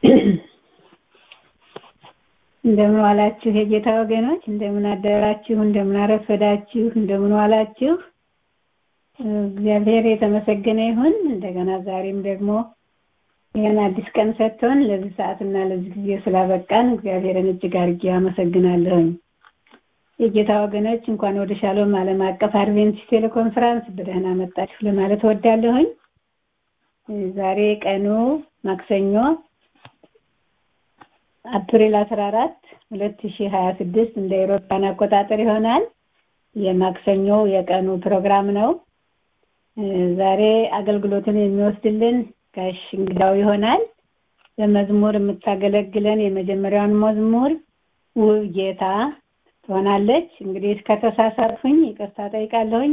እንደምን ዋላችሁ የጌታ ወገኖች፣ እንደምን አደራችሁ፣ እንደምን አረፈዳችሁ፣ እንደምን ዋላችሁ። እግዚአብሔር የተመሰገነ ይሁን። እንደገና ዛሬም ደግሞ ይህን አዲስ ቀን ሰጥቶን ለዚህ ሰዓትና ለዚህ ጊዜ ስላበቃን እግዚአብሔርን እጅግ አድርጌ አመሰግናለሁኝ። የጌታ ወገኖች እንኳን ወደ ሻሎም ዓለም አቀፍ አድቬንቲስት ቴሌኮንፈረንስ በደህና መጣችሁ ለማለት እወዳለሁኝ። ዛሬ ቀኑ ማክሰኞ አፕሪል 14 2026 እንደ አውሮፓውያን አቆጣጠር ይሆናል። የማክሰኞው የቀኑ ፕሮግራም ነው። ዛሬ አገልግሎትን የሚወስድልን ጋሽ እንግዳው ይሆናል። በመዝሙር የምታገለግለን የመጀመሪያውን መዝሙር ውብ ጌታ ትሆናለች። እንግዲህ ከተሳሳትኩኝ ይቅርታ ጠይቃለሁኝ።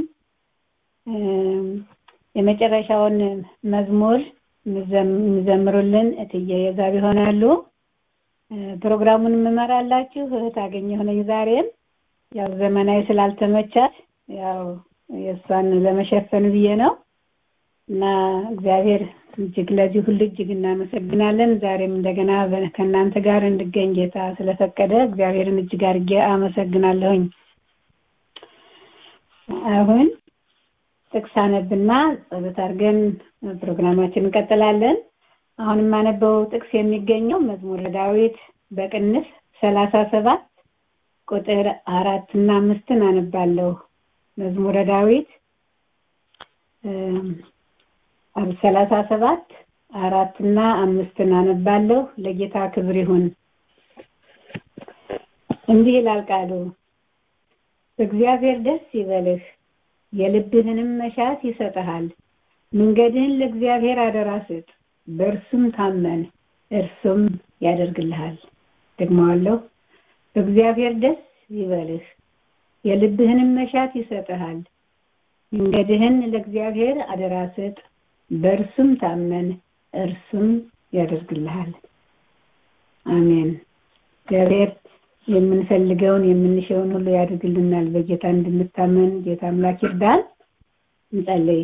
የመጨረሻውን መዝሙር የሚዘምሩልን እትዬ የዛብ ይሆናሉ። ፕሮግራሙን የምመራላችሁ እህት አገኘሁ ነኝ። ዛሬም ያው ዘመናዊ ስላልተመቻት ያው የእሷን ለመሸፈን ብዬ ነው እና እግዚአብሔር እጅግ ለዚህ ሁሉ እጅግ እናመሰግናለን። ዛሬም እንደገና ከእናንተ ጋር እንድገኝ ጌታ ስለፈቀደ እግዚአብሔርን እጅግ አድርጌ አመሰግናለሁኝ። አሁን ጥቅስ አነብና ጸሎት አድርገን ፕሮግራማችን እንቀጥላለን። አሁን የማነበው ጥቅስ የሚገኘው መዝሙረ ዳዊት በቅንፍ ሰላሳ ሰባት ቁጥር አራት እና አምስትን አነባለሁ። መዝሙረ ዳዊት ሰላሳ ሰባት አራት እና አምስትን አነባለሁ። ለጌታ ክብር ይሁን። እንዲህ ይላል ቃሉ፣ እግዚአብሔር ደስ ይበልህ፣ የልብህንም መሻት ይሰጥሃል። መንገድህን ለእግዚአብሔር አደራ ስጥ፣ በእርሱም ታመን፣ እርሱም ያደርግልሃል። ደግመዋለሁ። እግዚአብሔር ደስ ይበልህ፣ የልብህንም መሻት ይሰጥሃል። መንገድህን ለእግዚአብሔር አደራ ስጥ፣ በእርሱም ታመን፣ እርሱም ያደርግልሃል። አሜን። እግዚአብሔር የምንፈልገውን የምንሸውን ሁሉ ያደርግልናል። በጌታ እንድንታመን ጌታ አምላክ ይርዳን። እንጸልይ።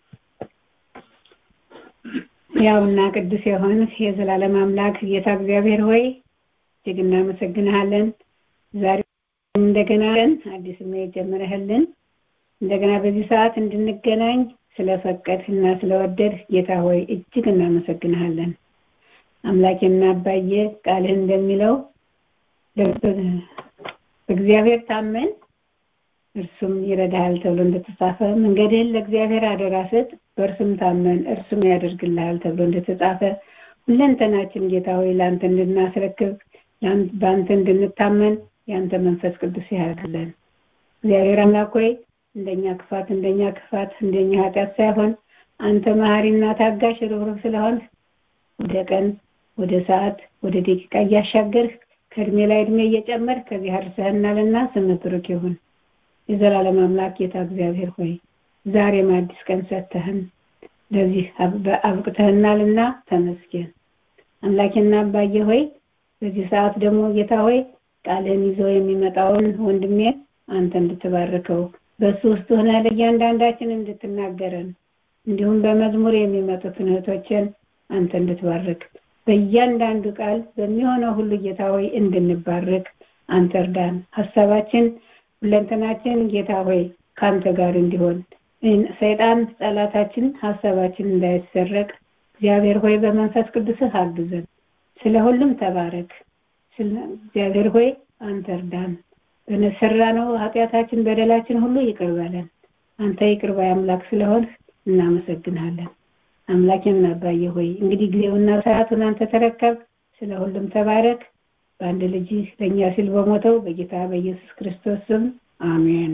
ያውና ቅዱስ የሆንህ የዘላለም አምላክ ጌታ እግዚአብሔር ሆይ እጅግ እናመሰግንሃለን። ዛሬ እንደገና ቀን አዲስ ምዕራፍ ጀምረህልን እንደገና በዚህ ሰዓት እንድንገናኝ ስለፈቀድህና ስለወደድህ ጌታ ሆይ እጅግ እናመሰግንሃለን። አምላኬና አባዬ ቃልህ እንደሚለው እግዚአብሔር ታመን እርሱም ይረዳሃል ተብሎ እንደተጻፈ መንገድህን ለእግዚአብሔር አደራ ስጥ፣ በእርሱም ታመን እርሱም ያደርግልሃል ተብሎ እንደተጻፈ ሁለንተናችን ጌታ ሆይ ለአንተ እንድናስረክብ በአንተ እንድንታመን የአንተ መንፈስ ቅዱስ ያደርግልን። እግዚአብሔር አምላክ ሆይ እንደኛ ክፋት እንደኛ ክፋት እንደኛ ኃጢአት ሳይሆን አንተ መሐሪና ታጋሽ ርኅሩህ ስለሆን ወደ ቀን ወደ ሰዓት ወደ ደቂቃ እያሻገርህ ከእድሜ ላይ እድሜ እየጨመር ከዚህ አድርሰህናልና ስምህ ብሩክ ይሁን። የዘላለም አምላክ ጌታ እግዚአብሔር ሆይ ዛሬም አዲስ ቀን ሰጥተህን ለዚህ አብቅተህናልና ተመስገን። አምላኬና አባዬ ሆይ በዚህ ሰዓት ደግሞ ጌታ ሆይ ቃልህን ይዞ የሚመጣውን ወንድሜ አንተ እንድትባርከው በሱ ውስጥ ሆነ ለእያንዳንዳችን እንድትናገረን እንዲሁም በመዝሙር የሚመጡትን እህቶችን አንተ እንድትባርክ በእያንዳንዱ ቃል በሚሆነው ሁሉ ጌታ ሆይ እንድንባርክ አንተ እርዳን። ሀሳባችን ሁለንተናችን ጌታ ሆይ ከአንተ ጋር እንዲሆን ሰይጣን ጠላታችን ሀሳባችን እንዳይሰረቅ እግዚአብሔር ሆይ በመንፈስ ቅዱስህ አግዘን። ስለ ሁሉም ተባረክ። እግዚአብሔር ሆይ አንተ እርዳን። በሰራነው ኃጢአታችን በደላችን ሁሉ ይቅር በለን። አንተ ይቅር ባይ አምላክ ስለሆንህ እናመሰግናለን። አምላኬና አባዬ ሆይ እንግዲህ ጊዜውና ሰዓቱን አንተ ተረከብ። ስለ ሁሉም ተባረክ። በአንድ ልጅ ለእኛ ሲል በሞተው በጌታ በኢየሱስ ክርስቶስ ስም አሜን።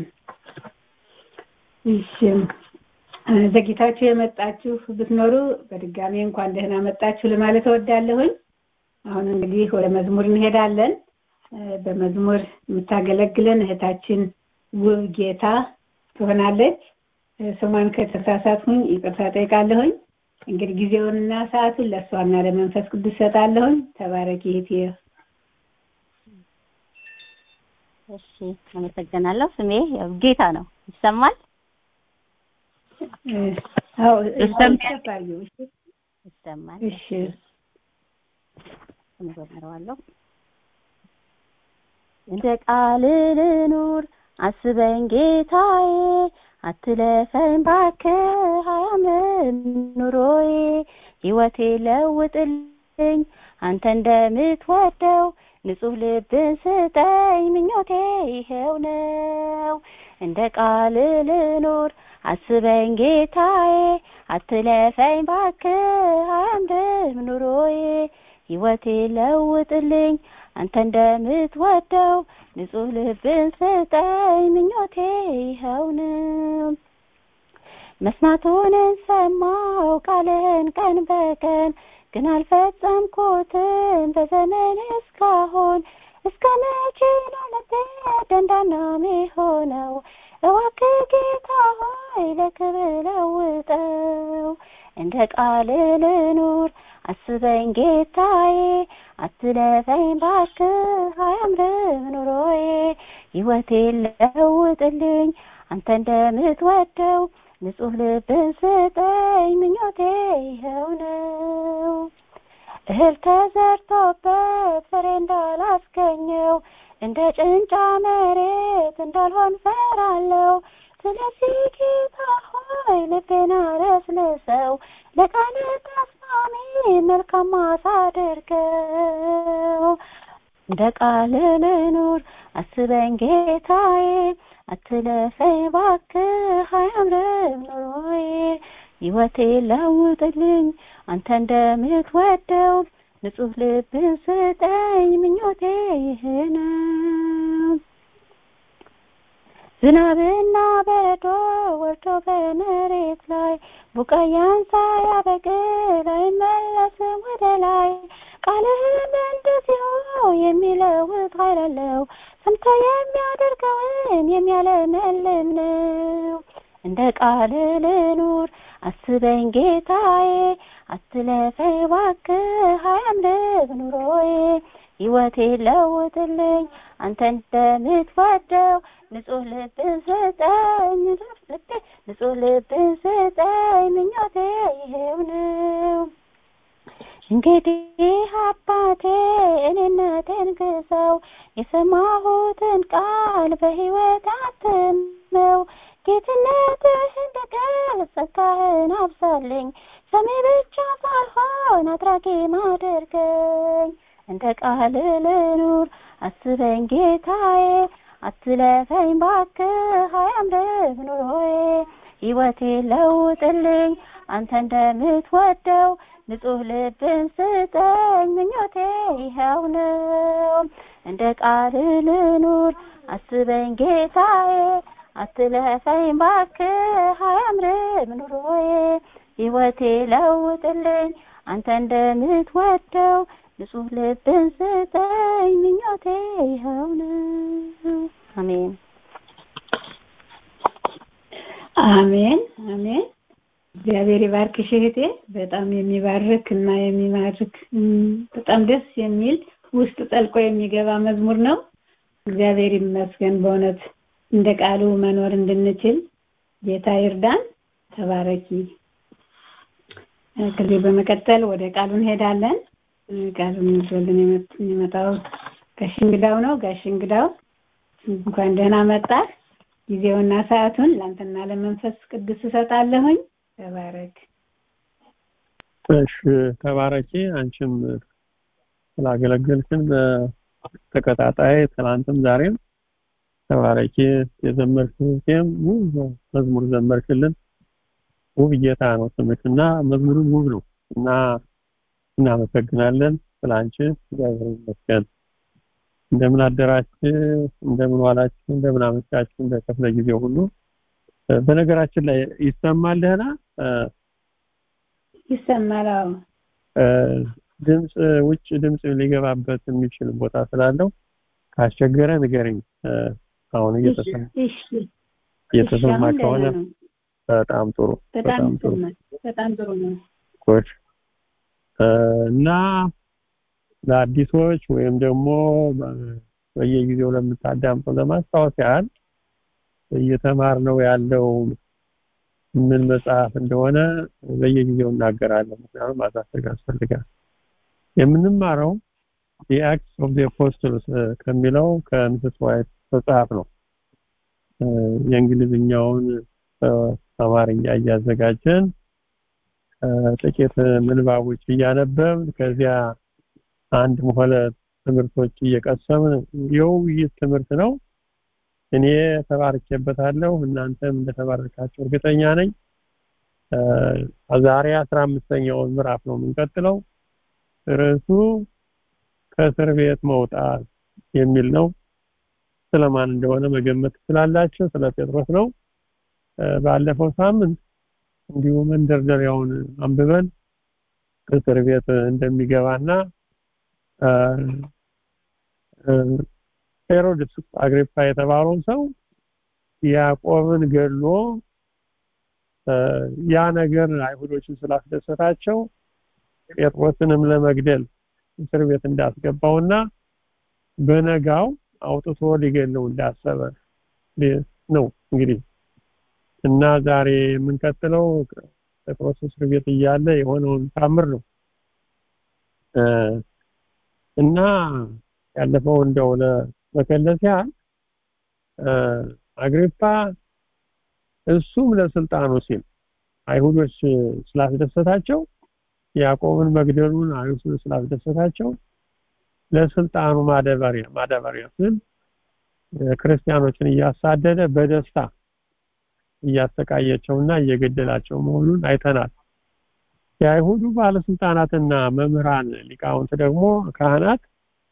እሺ ዘግይታችሁ የመጣችሁ ብትኖሩ በድጋሚ እንኳን ደህና መጣችሁ ለማለት እወዳለሁኝ። አሁን እንግዲህ ወደ መዝሙር እንሄዳለን። በመዝሙር የምታገለግለን እህታችን ውብ ጌታ ትሆናለች። ስሟን ከተሳሳትኩኝ ይቅርታ ጠይቃለሁኝ። እንግዲህ ጊዜውንና ሰዓቱን ለእሷና ለመንፈስ ቅዱስ ሰጣለሁኝ። ተባረኪ እህቴ። እሺ፣ አመሰግናለሁ። ስሜ ያው ጌታ ነው። ይሰማል? አዎ ይሰማል። ይሰማል። ይሰማል። እሺ እሱን እዘምረዋለሁ። እንደ ቃል ልኑር አስበኝ ጌታዬ፣ አትለፈኝ ባክህ አያምርም ኑሮዬ። ሕይወቴ ለውጥልኝ አንተ እንደምትወደው ንጹሕ ልብን ስጠኝ ምኞቴ ይሄው ነው። እንደ ቃል ልኑር አስበኝ ጌታዬ፣ አትለፈኝ ባክህ አያምርም ኑሮዬ። ሕይወቴ ለውጥልኝ አንተ እንደምትወደው ንጹሕ ልብን ስጠኝ ምኞቴ ይኸው ነው። መስማቱንን ሰማው ቃልህን ቀን በቀን ግን አልፈጸምኩትም በዘመን እስካሁን እስከ መቼ ነው ልቤ ደንዳና ሚሆነው? እባክህ ጌታ ሆይ ለክብር ለውጠው። እንደ ቃል ልኑር አስበኝ ጌታዬ፣ አትለፈኝ ባክህ አያምርም ኑሮዬ። ሕይወቴ ለውጥልኝ አንተ እንደምትወደው ንጹሕ ልብን ስጠኝ ምኞቴ ይኸው ነው። እህል ተዘርቶበት ፍሬ እንዳላስገኘው እንደ ጭንጫ መሬት እንዳልሆን ፈራለሁ። ስለዚህ ጌታ ሆይ ልቤን አለስልሰው፣ ለቃል ተስማሚ መልካም ማሳ አድርገው። እንደ ቃል ልኑር አስበኝ ጌታዬ፣ አትለፈኝ ባክህ አያምርም ኑሮዬ። ሕይወቴ ለውጥልኝ አንተ እንደምትወደው ንጹሕ ልብን ስጠኝ ምኞቴ ይህ ነው። ዝናብና በረዶ ወርዶ በመሬት ላይ ቡቃያን ሳያበቅል አይመለስም ወደ ላይ። ቃልህም እንደዚሁ የሚለውጥ ኃይል አለው፣ ሰምቶ የሚያደርገውን የሚያለመልም ነው። እንደ ቃል ልኑር አስበኝ ጌታዬ፣ አትለፈኝ እባክህ አያምርም ኑሮዬ። ሕይወቴ ለውጥልኝ አንተ እንደምትወደው ንጹሕ ልብን ስጠኝ ንጹሕ ልብን ስጠኝ ምኞቴ ይሄው ነው። እንግዲህ አባቴ እኔነቴን ግዛው፣ የሰማሁትን ቃል በሕይወት አትመው። ጌትነትህን እንድገልጽ ጸጋህን አብዛልኝ፣ ሰሚ ብቻ ሳልሆን አድራጊ አድርገኝ። እንደ ቃል ልኑር አስበኝ ጌታዬ፣ አትለፈኝ ባክህ አያምርም ኑሮዬ። ሕይወቴ ለውጥልኝ አንተ እንደምትወደው ንጹሕ ልብን ስጠኝ ምኞቴ ይኸው ነው። እንደ ቃል ልኑር አስበኝ ጌታዬ፣ አትለፈኝ ባክህ አያምርም ኑሮዬ። ሕይወቴ ለውጥልኝ አንተ እንደምትወደው ንጹሕ ልብን ስጠኝ ምኞቴ ይኸው ነው። አሜን አሜን አሜን። እግዚአብሔር ይባርክሽ እህቴ። በጣም የሚባርክ እና የሚማርክ በጣም ደስ የሚል ውስጥ ጠልቆ የሚገባ መዝሙር ነው። እግዚአብሔር ይመስገን። በእውነት እንደ ቃሉ መኖር እንድንችል ጌታ ይርዳን። ተባረኪ። ከዚህ በመቀጠል ወደ ቃሉ እንሄዳለን። ቃሉን ይዞልን የሚመጣው ጋሽ እንግዳው ነው። ጋሽ እንግዳው እንኳን ደህና መጣህ። ጊዜውና ሰዓቱን ለአንተና ለመንፈስ ቅዱስ እሰጣለሁኝ። ተባረክ። እሺ ተባረኪ። አንቺም ስላገለገልሽን በተከታታይ ትናንትም ዛሬም ተባረኪ። የዘመርሽም ውብ መዝሙር ዘመርሽልን። ውብ ጌታ ነው ስምሽ እና መዝሙሩም ውብ ነው እና እናመሰግናለን ስለ አንቺ። እግዚአብሔር ይመስገን። እንደምን አደራችሁ፣ እንደምን ዋላችሁ፣ እንደምን አመሻችሁ እንደ ክፍለ ጊዜው ሁሉ። በነገራችን ላይ ይሰማል ደህና ይሰማል። አዎ ድምፅ ውጭ ድምፅ ሊገባበት የሚችል ቦታ ስላለው ካስቸገረ ንገረኝ። አሁን እየተሰማ እሺ እየተሰማ ከሆነ በጣም ጥሩ በጣም ጥሩ ነው። በጣም ጥሩ ነው። ጉድ እና ለአዲሶች ወይም ደግሞ በየጊዜው ለምታዳምጡ ለማስታወስ ያህል እየተማርነው ያለው ምን መጽሐፍ እንደሆነ በየጊዜው እናገራለን። ምክንያቱም ማሳሰግ ያስፈልጋል። የምንማረው ዲ አክትስ ኦፍ ዲ አፖስትልስ ከሚለው ከምስስ ዋይት መጽሐፍ ነው። የእንግሊዝኛውን አማርኛ እያዘጋጀን ጥቂት ምንባቦች እያነበብን ከዚያ አንድ ሆነ ትምህርቶች እየቀሰምን የውይይት ትምህርት ነው። እኔ ተባርኬበታለሁ፣ እናንተም እንደተባረካችሁ እርግጠኛ ነኝ። ዛሬ አስራ አምስተኛውን ምዕራፍ ነው የምንቀጥለው። ርዕሱ ከእስር ቤት መውጣት የሚል ነው። ስለማን እንደሆነ መገመት ትችላላችሁ። ስለ ጴጥሮስ ነው። ባለፈው ሳምንት እንዲሁ መንደርደሪያውን አንብበን እስር ቤት እንደሚገባና ሄሮድስ አግሪፓ የተባለው ሰው ያዕቆብን ገድሎ ያ ነገር አይሁዶችን ስላስደሰታቸው ጴጥሮስንም ለመግደል እስር ቤት እንዳስገባውና በነጋው አውጥቶ ሊገለው እንዳሰበ ነው እንግዲህ እና ዛሬ የምንቀጥለው ጴጥሮስ እስር ቤት እያለ የሆነውን ታምር ነው እና ያለፈው እንደው ለመከለስ ያህል አግሪፓ እሱም ለስልጣኑ ሲል አይሁዶች ስላስደሰታቸው ያዕቆብን መግደሉን አይሁድ ስላስደሰታቸው ለስልጣኑ ማደበሪያ ማደበሪያ ሲል ክርስቲያኖችን እያሳደደ በደስታ እያሰቃየቸውና እየገደላቸው መሆኑን አይተናል። የአይሁዱ ባለስልጣናትና መምህራን ሊቃውንት ደግሞ ካህናት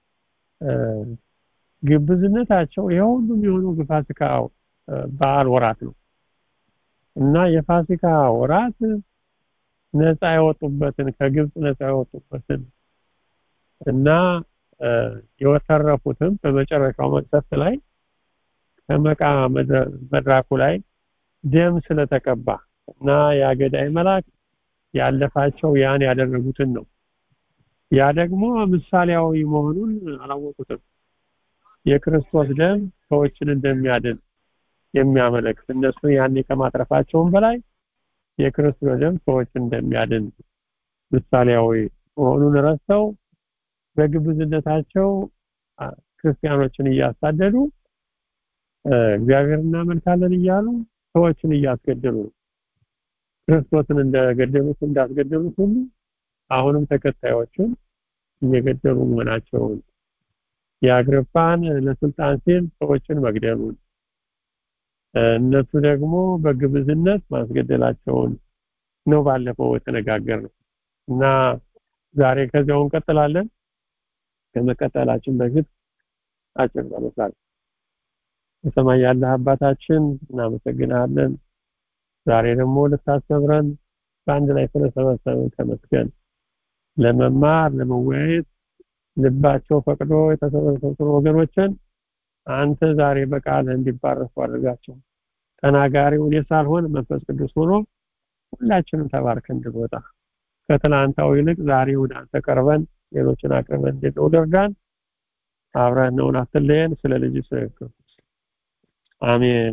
ግብዝነታቸው የሁሉም የሆነው በፋሲካ በዓል ወራት ነው እና የፋሲካ ወራት ነፃ የወጡበትን ከግብፅ ነፃ የወጡበትን እና የወተረፉትም በመጨረሻው መቅሰፍት ላይ ከመቃ መድራኩ ላይ ደም ስለተቀባ እና የአገዳይ መልአክ ያለፋቸው ያን ያደረጉትን ነው። ያ ደግሞ ምሳሌያዊ መሆኑን አላወቁትም። የክርስቶስ ደም ሰዎችን እንደሚያድን የሚያመለክት እነሱ ያኔ ከማትረፋቸውም በላይ የክርስቶስ ደም ሰዎችን እንደሚያድን ምሳሌያዊ መሆኑን ረስተው በግብዝነታቸው ክርስቲያኖችን እያሳደዱ እግዚአብሔር እናመልካለን እያሉ ሰዎችን እያስገደሉ ነው። ክርስቶስን እንደገደሉት እንዳስገደሉት ሁሉ አሁንም ተከታዮችን እየገደሉ መሆናቸውን የአግሪፓን ለስልጣን ሲል ሰዎችን መግደሉን እነሱ ደግሞ በግብዝነት ማስገደላቸውን ነው ባለፈው የተነጋገርነው እና ዛሬ ከዚያው እንቀጥላለን። ከመቀጠላችን በፊት አጭር ጸሎት በሰማይ ያለህ አባታችን እናመሰግናለን። ዛሬ ደግሞ ልታስተምረን በአንድ ላይ ስለሰበሰብን ተመስገን። ለመማር ለመወያየት ልባቸው ፈቅዶ የተሰበሰቡ ወገኖችን አንተ ዛሬ በቃልህ እንዲባረኩ አድርጋቸው። ተናጋሪው እኔ ሳልሆን መንፈስ ቅዱስ ሆኖ ሁላችንም ተባርከን እንድንወጣ ከትላንታው ይልቅ ዛሬ ወደ አንተ ቀርበን ሌሎችን አቅርበን እንድንወጣ እርዳን። አብረን ነውን፣ አትለየን። ስለ ልጅ ስለ ክርስቶስ አሜን።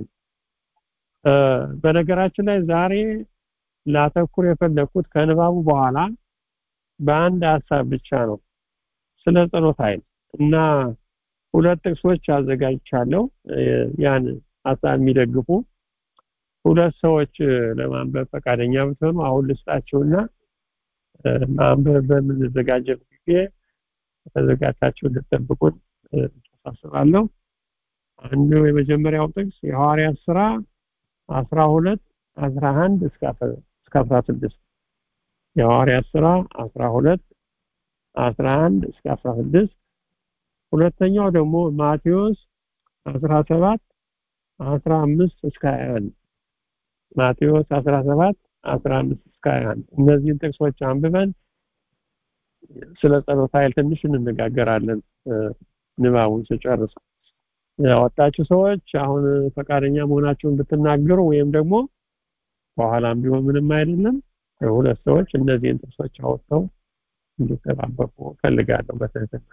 በነገራችን ላይ ዛሬ ላተኩር የፈለኩት ከንባቡ በኋላ በአንድ ሀሳብ ብቻ ነው፣ ስለ ጸሎት ኃይል እና ሁለት ጥቅሶች አዘጋጅቻለሁ። ያን ሀሳብ የሚደግፉ ሁለት ሰዎች ለማንበብ ፈቃደኛ ብትሆኑ አሁን ልስጣችሁና ማንበብ በምንዘጋጀበት ጊዜ ተዘጋጅታችሁ እንድትጠብቁን ተሳስባለሁ። አንዱ የመጀመሪያው ጥቅስ የሐዋርያት ስራ 12 11 እስከ 16 የሐዋርያት ስራ 12 11 እስከ 16 ሁለተኛው ደግሞ ማቴዎስ 17 15 እስከ 21 ማቴዎስ 17 15 እስከ 21 እነዚህን ጥቅሶች አንብበን ስለ ጸሎት ኃይል ትንሽ እንነጋገራለን ንባቡን ስጨርስ ያወጣችሁ ሰዎች አሁን ፈቃደኛ መሆናችሁን ብትናገሩ ወይም ደግሞ በኋላም ቢሆን ምንም አይደለም ሁለት ሰዎች እነዚህን ጥቅሶች አወጥተው እንዲጠባበቁ ፈልጋለሁ በትህትና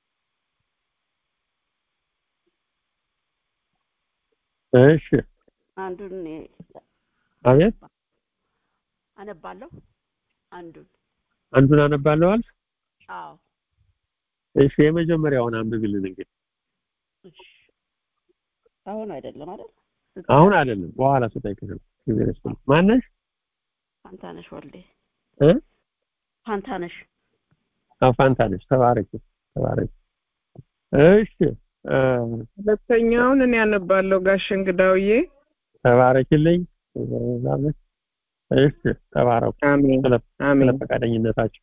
እሺ አንዱን አቤት አነባለሁ አንዱን አንዱን አነባለሁ አልክ አዎ እሺ የመጀመሪያውን አንብብልን እንግዲህ እሺ አሁን አይደለም አይደል አሁን አይደለም በኋላ ስጠይቅሽ ነው እግዚአብሔር ይስጥልኝ ማነሽ ፋንታነሽ ወልዴ እ ፋንታነሽ አዎ ፋንታነሽ ተባረኪ ተባረኪ እሺ እ ሁለተኛውን እኔ ያነባለሁ ጋሽ እንግዳውዬ ተባረኪልኝ እሺ ተባረኩ አሜን ስለ አሜን ስለ ፈቃደኝነታችሁ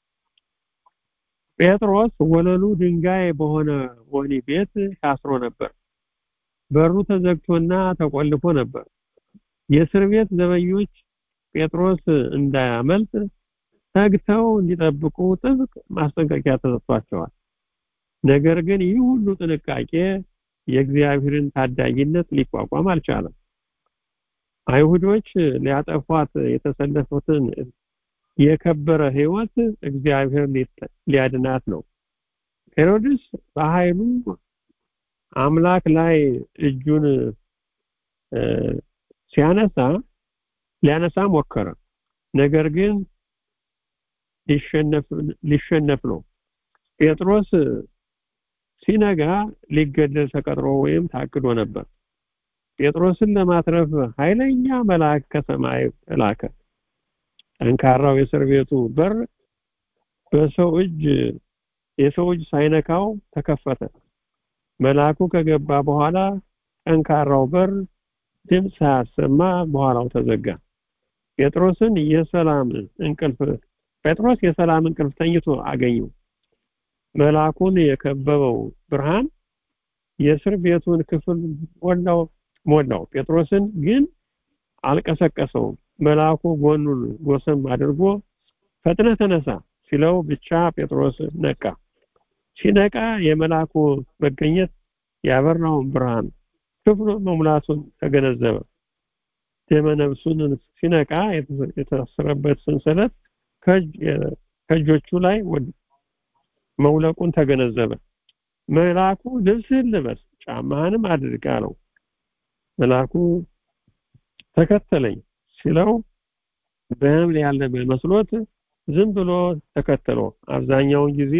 ጴጥሮስ ወለሉ ድንጋይ በሆነ ወህኒ ቤት ታስሮ ነበር በሩ ተዘግቶና ተቆልፎ ነበር የእስር ቤት ዘበኞች ጴጥሮስ እንዳያመልጥ ተግተው እንዲጠብቁ ጥብቅ ማስጠንቀቂያ ተሰጥቷቸዋል ነገር ግን ይህ ሁሉ ጥንቃቄ የእግዚአብሔርን ታዳጊነት ሊቋቋም አልቻለም አይሁዶች ሊያጠፏት የተሰለፉትን የከበረ ህይወት እግዚአብሔር ሊያድናት ነው ሄሮድስ በኃይሉ አምላክ ላይ እጁን ሲያነሳ ሊያነሳ ሞከረ ነገር ግን ሊሸነፍ ሊሸነፍ ነው ጴጥሮስ ሲነጋ ሊገደል ተቀጥሮ ወይም ታቅዶ ነበር ጴጥሮስን ለማትረፍ ኃይለኛ መልአክ ከሰማይ ተላከ ጠንካራው የእስር ቤቱ በር በሰው እጅ የሰው እጅ ሳይነካው ተከፈተ መልአኩ ከገባ በኋላ ጠንካራው በር ድምፅ ሳያሰማ በኋላው ተዘጋ ጴጥሮስን የሰላም እንቅልፍ ጴጥሮስ የሰላም እንቅልፍ ተኝቶ አገኘው መልአኩን የከበበው ብርሃን የእስር ቤቱን ክፍል ሞላው ሞላው ጴጥሮስን ግን አልቀሰቀሰውም መልአኩ ጎኑን ጎሰም አድርጎ ፈጥነ ተነሳ ሲለው ብቻ ጴጥሮስ ነቃ ሲነቃ የመልአኩ መገኘት ያበራውን ብርሃን ክፍሉ መሙላቱን ተገነዘበ ደመነፍሱን ሲነቃ የታሰረበት ሰንሰለት ከእጆቹ ላይ መውለቁን ተገነዘበ መልአኩ ልብስህን ልበስ ጫማህንም አድርግ አለው መልአኩ ተከተለኝ ሲለው በህምል ያለ መስሎት ዝም ብሎ ተከተሎ አብዛኛውን ጊዜ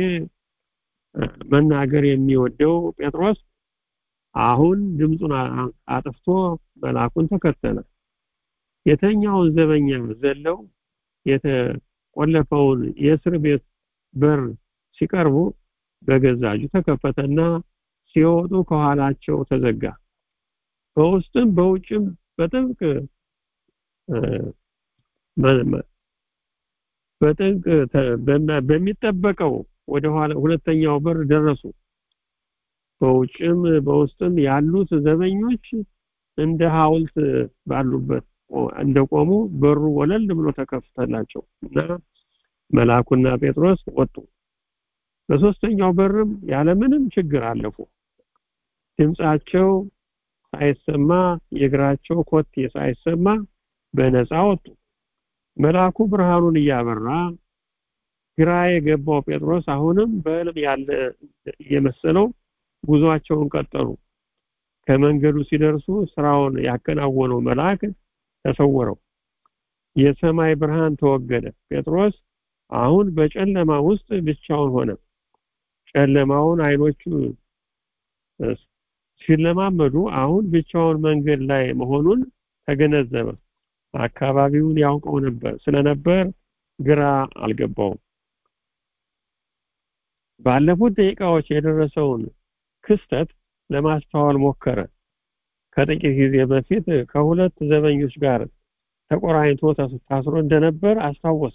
መናገር የሚወደው ጴጥሮስ አሁን ድምፁን አጥፍቶ መልአኩን ተከተለ የተኛውን ዘበኛ ዘለው የተቆለፈውን የእስር ቤት በር ሲቀርቡ በገዛ እጁ ተከፈተና ሲወጡ ከኋላቸው ተዘጋ በውስጥም በውጭም በጥብቅ በጥብቅ በሚጠበቀው ወደ ኋላ ሁለተኛው በር ደረሱ በውጭም በውስጥም ያሉት ዘበኞች እንደ ሐውልት ባሉበት እንደቆሙ በሩ ወለል ብሎ ተከፍተላቸው እና መልአኩና ጴጥሮስ ወጡ በሶስተኛው በርም ያለምንም ችግር አለፉ ድምጻቸው ሳይሰማ የእግራቸው ኮቴ ሳይሰማ በነፃ ወጡ መልአኩ ብርሃኑን እያበራ ግራ የገባው ጴጥሮስ አሁንም በህልም ያለ የመሰለው ጉዟቸውን ቀጠሉ ከመንገዱ ሲደርሱ ስራውን ያከናወነው መልአክ ተሰወረው የሰማይ ብርሃን ተወገደ ጴጥሮስ አሁን በጨለማ ውስጥ ብቻውን ሆነ ጨለማውን አይኖቹ ሲለማመዱ አሁን ብቻውን መንገድ ላይ መሆኑን ተገነዘበ አካባቢውን ያውቀው ነበር ስለነበር ግራ አልገባውም ባለፉት ደቂቃዎች የደረሰውን ክስተት ለማስተዋል ሞከረ ከጥቂት ጊዜ በፊት ከሁለት ዘበኞች ጋር ተቆራኝቶ ታስሮ እንደነበር አስታወሰ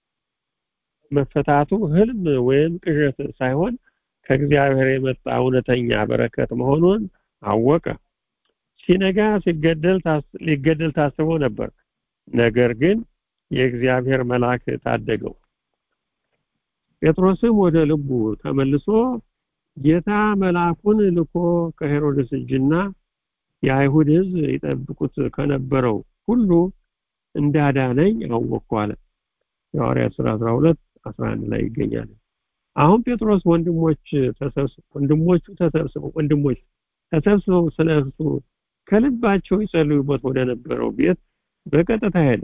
መፈታቱ ህልም ወይም ቅዠት ሳይሆን ከእግዚአብሔር የመጣ እውነተኛ በረከት መሆኑን አወቀ ሲነጋ ሲገደል ሊገደል ታስቦ ነበር ነገር ግን የእግዚአብሔር መልአክ ታደገው ጴጥሮስም ወደ ልቡ ተመልሶ ጌታ መልአኩን ልኮ ከሄሮድስ እጅና የአይሁድ ህዝብ ይጠብቁት ከነበረው ሁሉ እንዳዳነኝ አወቅኩ አለ የሐዋርያት ሥራ 12 11 ላይ ይገኛል አሁን ጴጥሮስ ወንድሞች ተሰብስበው ወንድሞቹ ተሰብስበው ወንድሞች ተሰብስበው ስለ እርሱ ከልባቸው ይጸልዩበት ወደ ነበረው ቤት በቀጥታ ሄደ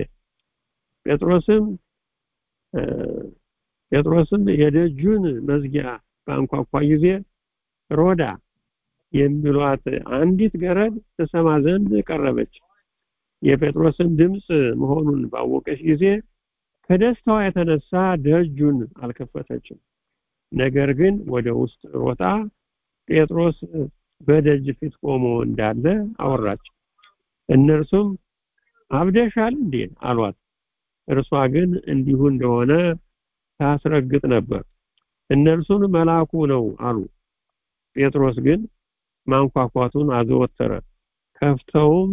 ጴጥሮስም ጴጥሮስም የደጁን መዝጊያ በአንኳኳ ጊዜ ሮዳ የሚሏት አንዲት ገረድ ትሰማ ዘንድ ቀረበች። የጴጥሮስን ድምፅ መሆኑን ባወቀች ጊዜ ከደስታዋ የተነሳ ደጁን አልከፈተችም። ነገር ግን ወደ ውስጥ ሮጣ ጴጥሮስ በደጅ ፊት ቆሞ እንዳለ አወራች። እነርሱም አብደሻል እንዴ አሏት። እርሷ ግን እንዲሁ እንደሆነ ታስረግጥ ነበር። እነርሱን መልአኩ ነው አሉ። ጴጥሮስ ግን ማንኳኳቱን አዘወተረ። ከፍተውም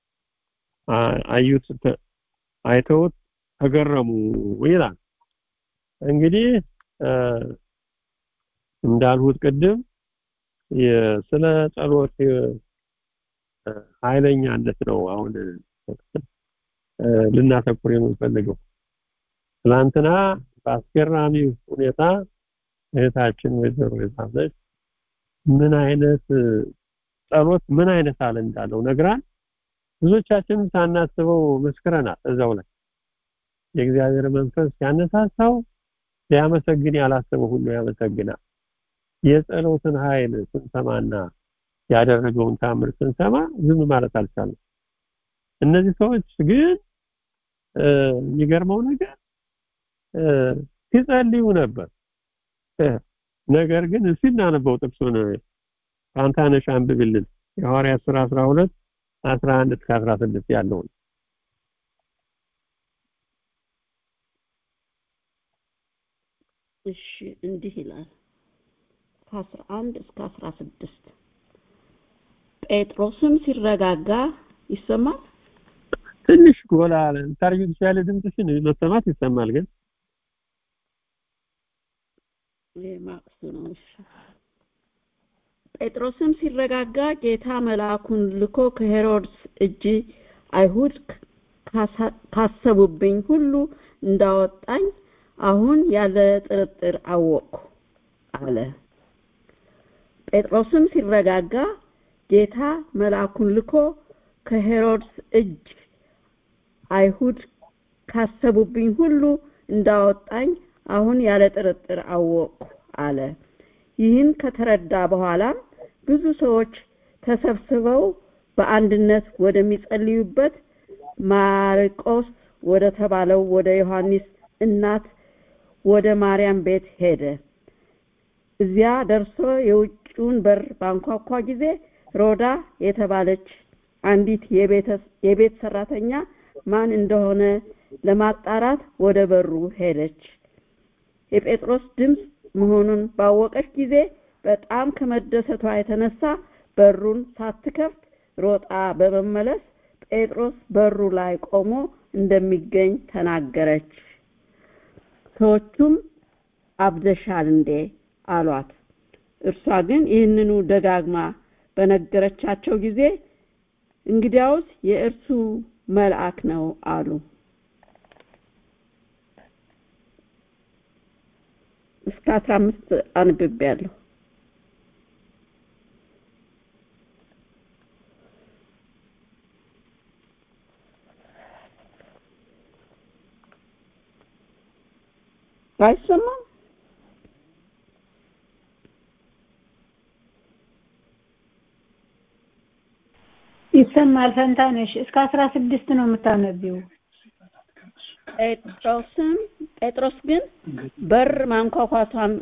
አዩት፣ አይተውት ተገረሙ ይላል። እንግዲህ እንዳልሁት ቅድም ስለ ጸሎት ኃይለኛነት ነው አሁን ልናተኩር የምንፈልገው። ትላንትና በአስገራሚ ሁኔታ እህታችን ወይዘሮ የጻፈች ምን አይነት ጸሎት ምን አይነት አለ እንዳለው ነግራን ብዙዎቻችንም ሳናስበው መስክረናል። እዛው ላይ የእግዚአብሔር መንፈስ ሲያነሳሳው ሊያመሰግን ያላሰበው ሁሉ ያመሰግናል። የጸሎትን ኃይል ስንሰማና ያደረገውን ታምር ስንሰማ ዝም ማለት አልቻለም። እነዚህ ሰዎች ግን የሚገርመው ነገር ሲጸልዩ ነበር። ነገር ግን እስቲ እናነበው ጥቅሱን ፋንታነሽ አንብብልን የሐዋርያት ሥራ 12 11 እስከ 16 ያለውን እሺ እንዲህ ይላል ከአስራ አንድ እስከ አስራ ስድስት ጴጥሮስም ሲረጋጋ ይሰማል ትንሽ ጎላ አለ ታርዩ ያለ ድምፅሽን መሰማት ይሰማል ግን ማቅሱ ነው እሺ ጴጥሮስም ሲረጋጋ ጌታ መልአኩን ልኮ ከሄሮድስ እጅ አይሁድ ካሰቡብኝ ሁሉ እንዳወጣኝ አሁን ያለ ጥርጥር አወቅኩ አለ። ጴጥሮስም ሲረጋጋ ጌታ መልአኩን ልኮ ከሄሮድስ እጅ አይሁድ ካሰቡብኝ ሁሉ እንዳወጣኝ አሁን ያለ ጥርጥር አወቅኩ አለ። ይህን ከተረዳ በኋላም ብዙ ሰዎች ተሰብስበው በአንድነት ወደሚጸልዩበት ማርቆስ ወደ ተባለው ወደ ዮሐንስ እናት ወደ ማርያም ቤት ሄደ። እዚያ ደርሶ የውጭውን በር ባንኳኳ ጊዜ ሮዳ የተባለች አንዲት የቤት ሰራተኛ ማን እንደሆነ ለማጣራት ወደ በሩ ሄደች። የጴጥሮስ ድምፅ መሆኑን ባወቀች ጊዜ በጣም ከመደሰቷ የተነሳ በሩን ሳትከፍት ሮጣ በመመለስ ጴጥሮስ በሩ ላይ ቆሞ እንደሚገኝ ተናገረች። ሰዎቹም አብደሻል እንዴ አሏት። እርሷ ግን ይህንኑ ደጋግማ በነገረቻቸው ጊዜ እንግዲያውስ የእርሱ መልአክ ነው አሉ። እስከ አስራ አምስት አንብቤያለሁ። አይሰማም? ይሰማል። ፈንታነሽ እስከ አስራ ስድስት ነው የምታነቢው። ጴጥሮስም ጴጥሮስ ግን በር ማንኳኳቷን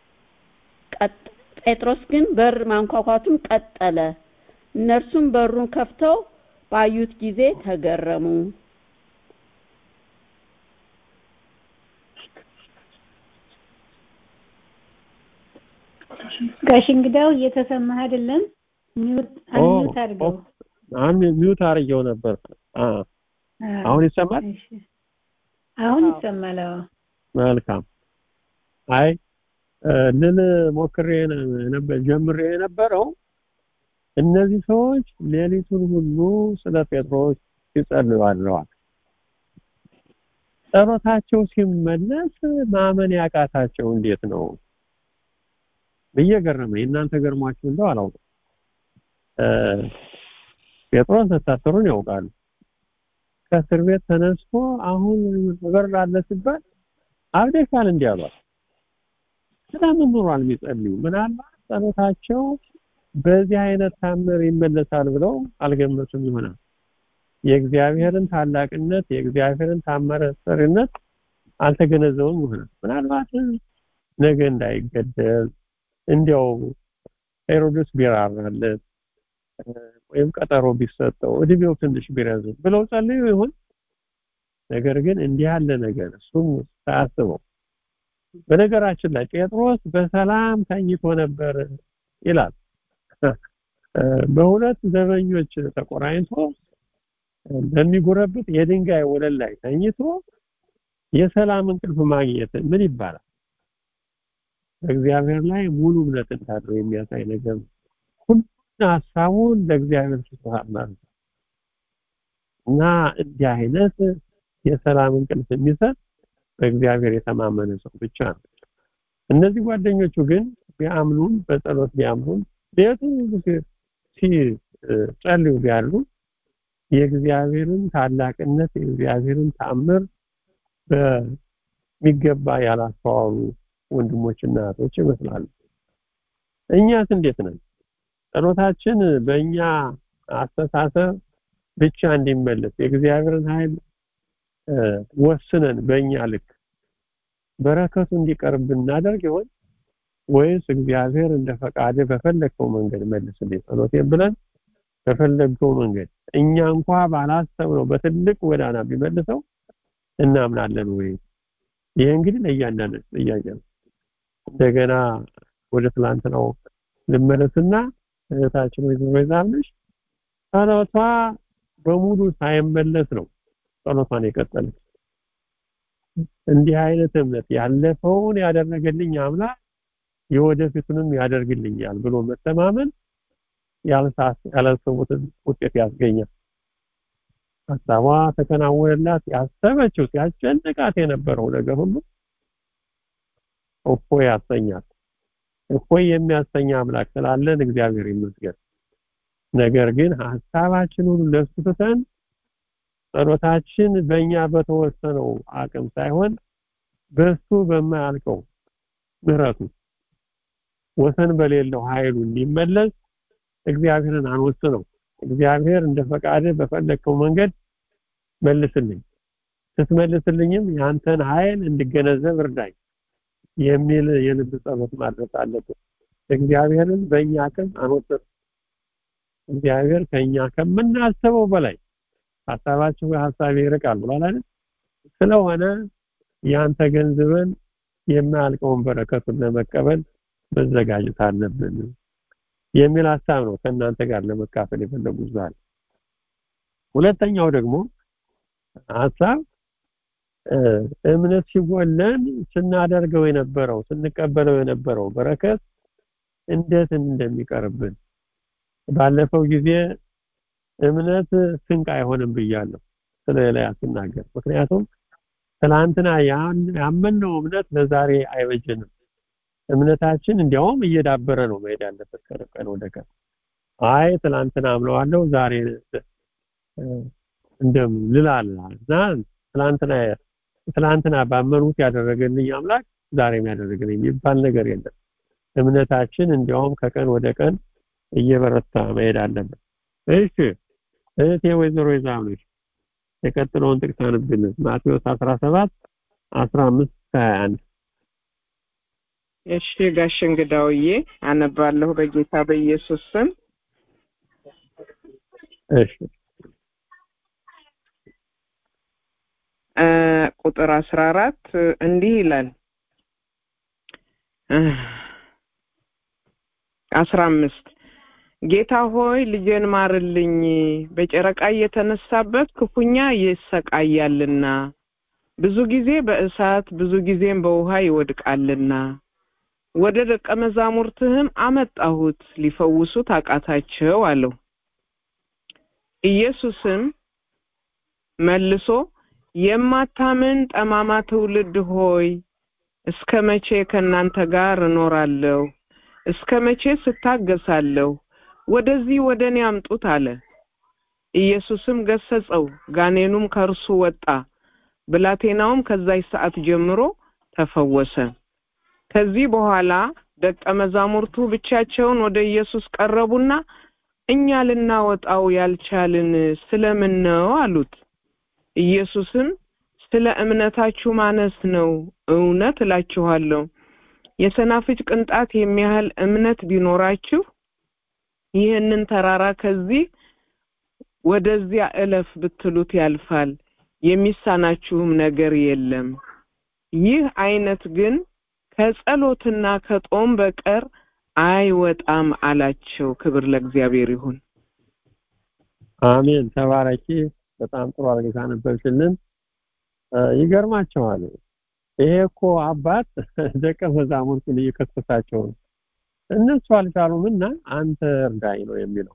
ጴጥሮስ ግን በር ማንኳኳቱን ቀጠለ። እነርሱም በሩን ከፍተው ባዩት ጊዜ ተገረሙ። ጋሽ እንግዳው እየተሰማህ አይደለም? ሚውት አንሚውት አድርገው። አሁን ሚውት አድርጌው ነበር። አሁን ይሰማል? አሁን ይሰማል። አዎ መልካም። አይ ልል ሞክሬ ነበር ጀምሬ የነበረው እነዚህ ሰዎች ሌሊቱን ሁሉ ስለ ጴጥሮስ ሲጸልዩ አድረዋል። ጸሎታቸው ሲመለስ ማመን ያቃታቸው እንዴት ነው ብዬ ገረመኝ። እናንተ ገርሟችሁ እንደው አላውቅም። ጴጥሮስ መታሰሩን ያውቃሉ። ከእስር ቤት ተነስቶ አሁን በር አለ ሲባል አብደሻል እንዲህ አሏት። ስለምን ኖሯል የሚጸልዩ? ምናልባት ጸሎታቸው በዚህ አይነት ታምር ይመለሳል ብለው አልገመቱም ይሆናል። የእግዚአብሔርን ታላቅነት የእግዚአብሔርን ታመረ ሰሪነት አልተገነዘቡም ይሆናል። ምናልባት ነገ እንዳይገደል እንዲያው ሄሮድስ ቢራራለት ወይም ቀጠሮ ቢሰጠው እድሜው ትንሽ ቢረዝም ብለው ጸልዩ ይሆን? ነገር ግን እንዲህ ያለ ነገር እሱም ሳያስበው በነገራችን ላይ ጴጥሮስ በሰላም ተኝቶ ነበር ይላል። በሁለት ዘበኞች ተቆራኝቶ በሚጎረብጥ የድንጋይ ወለል ላይ ተኝቶ የሰላም እንቅልፍ ማግኘት ምን ይባላል? በእግዚአብሔር ላይ ሙሉ እምነት እንዳለው የሚያሳይ ነገር ነው። ሁሉን ሀሳቡን ለእግዚአብሔር ስጥቷል ማለት ነው እና እንዲህ አይነት የሰላም እንቅልፍ የሚሰጥ በእግዚአብሔር የተማመነ ሰው ብቻ ነው። እነዚህ ጓደኞቹ ግን ቢያምኑን በጸሎት ቢያምኑን ቤቱን ሲጸልዩ ቢያሉ የእግዚአብሔርን ታላቅነት የእግዚአብሔርን ተአምር በሚገባ ያላስተዋሉ ወንድሞችና እህቶች ይመስላሉ። እኛስ እንዴት ነን? ጸሎታችን በእኛ አስተሳሰብ ብቻ እንዲመለስ የእግዚአብሔርን ኃይል ወስነን በእኛ ልክ በረከቱ እንዲቀርብ ብናደርግ ይሆን ወይስ እግዚአብሔር እንደ ፈቃደ በፈለግከው መንገድ መልስልኝ ጸሎቴን ብለን በፈለግከው መንገድ እኛ እንኳ ባላሰብነው በትልቅ ጎዳና ቢመልሰው እናምናለን ወይ? ይሄ እንግዲህ ለእያንዳንዱ ጥያቄ ነው። እንደገና ወደ ትላንትናው ልመለስና እህታችን ወይዘሮ ይዛምነሽ ጸሎቷ በሙሉ ሳይመለስ ነው ጸሎቷን የቀጠለች። እንዲህ አይነት እምነት ያለፈውን ያደረገልኝ አምላክ የወደፊቱንም ያደርግልኛል ብሎ መተማመን ያላሰቡትን ውጤት ያስገኛል። ሀሳቧ ተከናወነላት። ያሰበችው ሲያስጨንቃት የነበረው ነገር ሁሉ እፎይ ያሰኛል። እፎይ የሚያሰኝ አምላክ ስላለን እግዚአብሔር ይመስገን። ነገር ግን ሀሳባችን ሁሉ ለሱ ትተን ጸሎታችን በእኛ በተወሰነው አቅም ሳይሆን በሱ በማያልቀው ምሕረቱ ወሰን በሌለው ኃይሉ እንዲመለስ እግዚአብሔርን አንወስነው። እግዚአብሔር እንደ ፈቃደ በፈለግከው መንገድ መልስልኝ፣ ስትመልስልኝም ያንተን ኃይል እንድገነዘብ እርዳኝ የሚል የልብ ጸሎት ማድረስ አለብን። እግዚአብሔርን በእኛ አቅም አንወስነው። እግዚአብሔር ከኛ ከምናስበው በላይ ሀሳባችሁ ሀሳቤ ይርቃል ብሏል አይደል? ስለሆነ ያን ተገንዝበን የማያልቀውን በረከቱን ለመቀበል መዘጋጀት አለብን የሚል ሀሳብ ነው ከእናንተ ጋር ለመካፈል የፈለጉት ዛሬ። ሁለተኛው ደግሞ ሀሳብ እምነት ሲጎለን ስናደርገው የነበረው ስንቀበለው የነበረው በረከት እንዴት እንደሚቀርብን ባለፈው ጊዜ እምነት ስንቅ አይሆንም ብያለሁ ስለሌላ ስናገር ምክንያቱም ትናንትና ያመንነው እምነት ለዛሬ አይበጀንም እምነታችን እንዲያውም እየዳበረ ነው መሄድ ያለበት ቀን ወደ ቀን አይ ትናንትና አምነዋለሁ ዛሬ እንደም ልላላ እና ትናንትና ትናንትና ባመኑት ያደረገልኝ አምላክ ዛሬም ያደረገልኝ የሚባል ነገር የለም እምነታችን እንዲያውም ከቀን ወደ ቀን እየበረታ መሄድ አለበት እሺ እህቴ ወይዘሮ ይዛምነሽ የቀጥለውን ጥቅስ አንብልን ማቴዎስ 17 15 21 እሺ ጋሽ እንግዳውዬ አነባለሁ በጌታ በኢየሱስ ስም እሺ ቁጥር አስራ አራት እንዲህ ይላል አስራ አምስት ጌታ ሆይ ልጄን ማርልኝ በጨረቃ እየተነሳበት ክፉኛ ይሰቃያልና ብዙ ጊዜ በእሳት ብዙ ጊዜም በውሃ ይወድቃልና ወደ ደቀ መዛሙርትህም አመጣሁት ሊፈውሱት አቃታቸው አለው ኢየሱስም መልሶ የማታምን ጠማማ ትውልድ ሆይ እስከ መቼ ከእናንተ ጋር እኖራለሁ እስከ መቼ ስታገሳለሁ ወደዚህ ወደ እኔ አምጡት አለ ኢየሱስም ገሰጸው ጋኔኑም ከእርሱ ወጣ ብላቴናውም ከዛች ሰዓት ጀምሮ ተፈወሰ ከዚህ በኋላ ደቀ መዛሙርቱ ብቻቸውን ወደ ኢየሱስ ቀረቡና እኛ ልናወጣው ያልቻልን ስለምን ነው አሉት። ኢየሱስም ስለ እምነታችሁ ማነስ ነው። እውነት እላችኋለሁ የሰናፍጭ ቅንጣት የሚያህል እምነት ቢኖራችሁ ይህንን ተራራ ከዚህ ወደዚያ እለፍ ብትሉት ያልፋል፣ የሚሳናችሁም ነገር የለም። ይህ አይነት ግን ከጸሎትና ከጦም በቀር አይወጣም አላቸው። ክብር ለእግዚአብሔር ይሁን። አሜን። ተባረኪ። በጣም ጥሩ አድርገሽ አነበብሽልን። ይገርማቸዋል። ይሄ እኮ አባት ደቀ መዛሙርቱን እየከሰሳቸው ነው። እነሱ አልቻሉም እና አንተ እርዳኝ ነው የሚለው።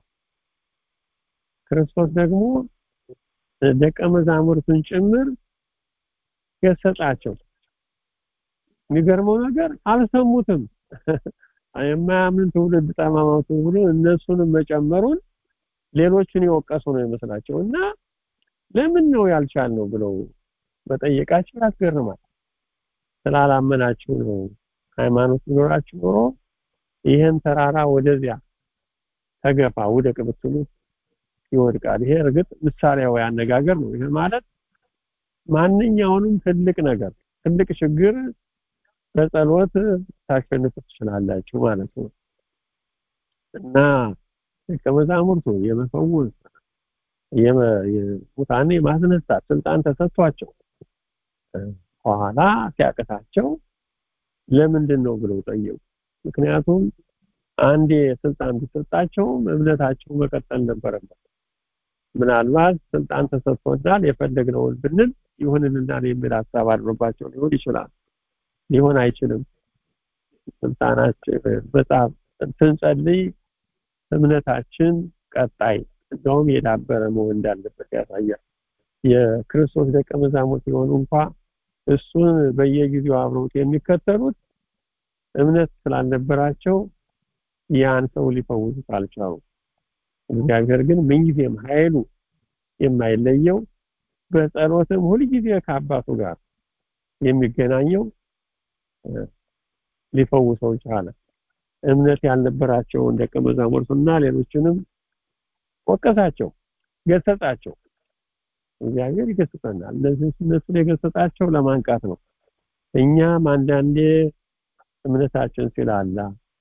ክርስቶስ ደግሞ ደቀ መዛሙርቱን ጭምር ገሰጻቸው። የሚገርመው ነገር አልሰሙትም። የማያምን ትውልድ ጠማማው ትውልድ እነሱንም መጨመሩን ሌሎችን የወቀሱ ነው ይመስላቸው እና ለምን ነው ያልቻልነው ብለው መጠየቃቸው ያስገርማል። ስላላመናችሁ ነው። ሃይማኖት ቢኖራችሁ ኖሮ ይህን ተራራ ወደዚያ ተገፋ ውደቅ ብትሉት ይወድቃል። ይሄ እርግጥ ምሳሌያዊ አነጋገር ነው። ይሄ ማለት ማንኛውንም ትልቅ ነገር ትልቅ ችግር በጸሎት ታሸንፉ ትችላላችሁ ማለት ነው እና ደቀ መዛሙርቱ የመፈወስ የሙታኔ ማስነሳት ስልጣን ተሰጥቷቸው በኋላ ሲያቅታቸው ለምንድን ነው ብለው ጠየቁ። ምክንያቱም አንዴ ስልጣን ተሰጣቸው እምነታቸው መቀጠል ነበረበት። ምናልባት ስልጣን ተሰጥቶናል የፈለግነውን ብንል ይሁንልናል የሚል ሀሳብ አድሮባቸው ሊሆን ይችላል። ሊሆን አይችልም። ስልጣናችን በጣም ስንጸልይ እምነታችን ቀጣይ እንደውም የዳበረ መሆን እንዳለበት ያሳያል። የክርስቶስ ደቀ መዛሙርት የሆኑ እንኳ እሱን በየጊዜው አብረውት የሚከተሉት እምነት ስላልነበራቸው ያን ሰው ሊፈውሱት አልቻሉም። እግዚአብሔር ግን ምንጊዜም ኃይሉ የማይለየው በጸሎትም ሁልጊዜ ከአባቱ ጋር የሚገናኘው ሊፈውሰው ቻለ። እምነት ያልነበራቸውን ደቀ መዛሙርቱና ሌሎችንም ወቀሳቸው፣ ገሰጻቸው። እግዚአብሔር ይገስጸናል። እነዚህ እነሱን የገሰጻቸው ለማንቃት ነው። እኛም አንዳንዴ እምነታችን ሲላላ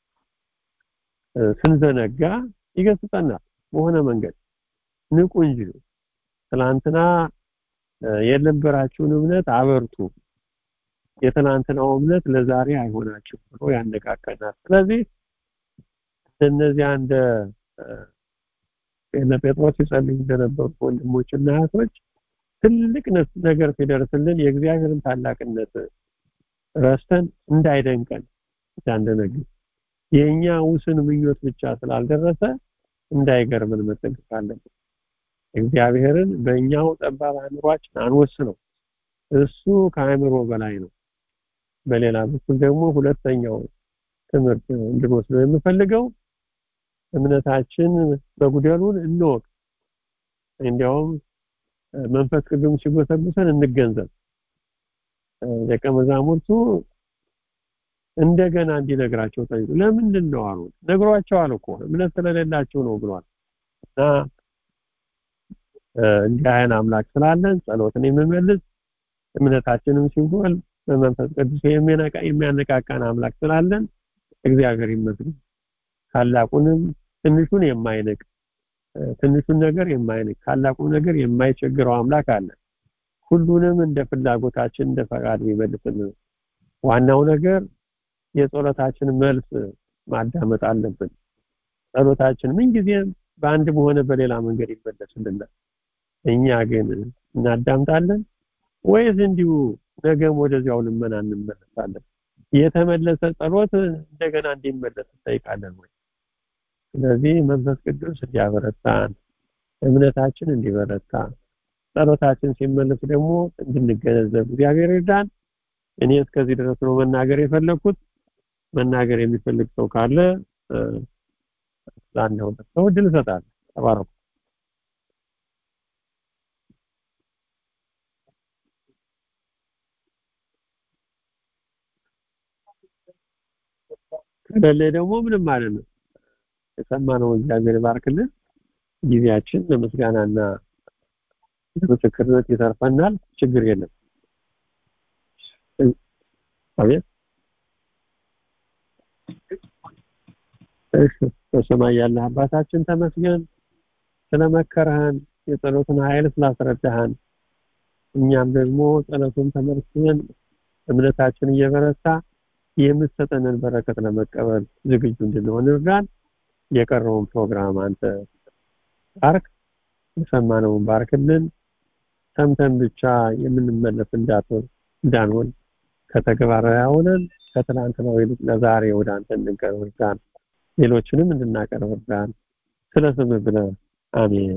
ስንዘነጋ ይገስጸናል። በሆነ መንገድ ንቁ እንጂ ትላንትና የነበራችሁን እምነት አበርቱ፣ የትናንትናው እምነት ለዛሬ አይሆናችሁ ብሎ ያነቃቀናል። ስለዚህ እነዚያ እንደ እነ ጴጥሮስ ይጸልዩ እንደነበሩ ወንድሞችና እህቶች ትልቅ ነገር ሲደርስልን የእግዚአብሔርን ታላቅነት ረስተን እንዳይደንቀን እንዳንደነግጥ የእኛ ውስን ምኞት ብቻ ስላልደረሰ እንዳይገርምን መጠንቀቅ አለብን። እግዚአብሔርን በእኛው ጠባብ አእምሯችን አንወስነው። እሱ ከአእምሮ በላይ ነው። በሌላ በኩል ደግሞ ሁለተኛው ትምህርት እንድንወስደው የምፈልገው እምነታችን መጉደሉን እንወቅ። እንዲያውም መንፈስ ቅዱስ ሲጎሰጉሰን እንገንዘብ። ደቀ መዛሙርቱ እንደገና እንዲነግራቸው ጠይቁ። ለምንድን ነው አሉ። ነግሯቸዋል እኮ እምነት ስለሌላቸው ነው ብሏል። እና እንዲህ አይነት አምላክ ስላለን ጸሎትን የሚመልስ እምነታችንም ሲጎል በመንፈስ ቅዱስ የሚያነቃቃን አምላክ ስላለን እግዚአብሔር ይመስገን። ታላቁንም ትንሹን የማይንቅ ትንሹን ነገር የማይንቅ ታላቁን ነገር የማይቸግረው አምላክ አለ። ሁሉንም እንደ ፍላጎታችን እንደ ፈቃድ የሚመልስልን ዋናው ነገር የጸሎታችን መልስ ማዳመጥ አለብን። ጸሎታችን ምንጊዜም በአንድም ሆነ በሌላ መንገድ ይመለስልናል። እኛ ግን እናዳምጣለን ወይስ እንዲሁ ነገም ወደዚያው ልመና እንመለሳለን? የተመለሰ ጸሎት እንደገና እንዲመለስ እንጠይቃለን ወይ? ስለዚህ መንፈስ ቅዱስ እንዲያበረታን እምነታችን እንዲበረታ ጸሎታችን ሲመለስ ደግሞ እንድንገነዘብ እግዚአብሔር ይርዳን። እኔ እስከዚህ ድረስ ነው መናገር የፈለኩት። መናገር የሚፈልግ ሰው ካለ ለአንድ ሁለት ሰው እድል እሰጣለሁ። ተባረኩ። ከሌለ ደግሞ ምንም ማለት ነው። የሰማነው እግዚአብሔር ይባርክልን። ጊዜያችን ለምስጋናና ለምስክርነት ይተርፈናል። ችግር የለም። አቤት እሺ፣ በሰማይ ያለህ አባታችን ተመስገን ስለመከረህን የጸሎትን ኃይል ስላስረዳህን እኛም ደግሞ ጸሎቱን ተመልክተን እምነታችን እየበረታ የምትሰጠንን በረከት ለመቀበል ዝግጁ እንድንሆን እርዳን። የቀረውን ፕሮግራም አንተ ባርክ፣ የሰማነውን ባርክልን። ሰምተን ብቻ የምንመለስ እንዳትሆን እንዳንሆን ከተግባራዊ ሆነን ከትናንትናው ይልቅ ለዛሬ ወደ አንተ እንድንቀርብ እርዳን። ሌሎችንም እንድናቀርብ እርዳን። ስለ ስምህ ብለህ አሜን።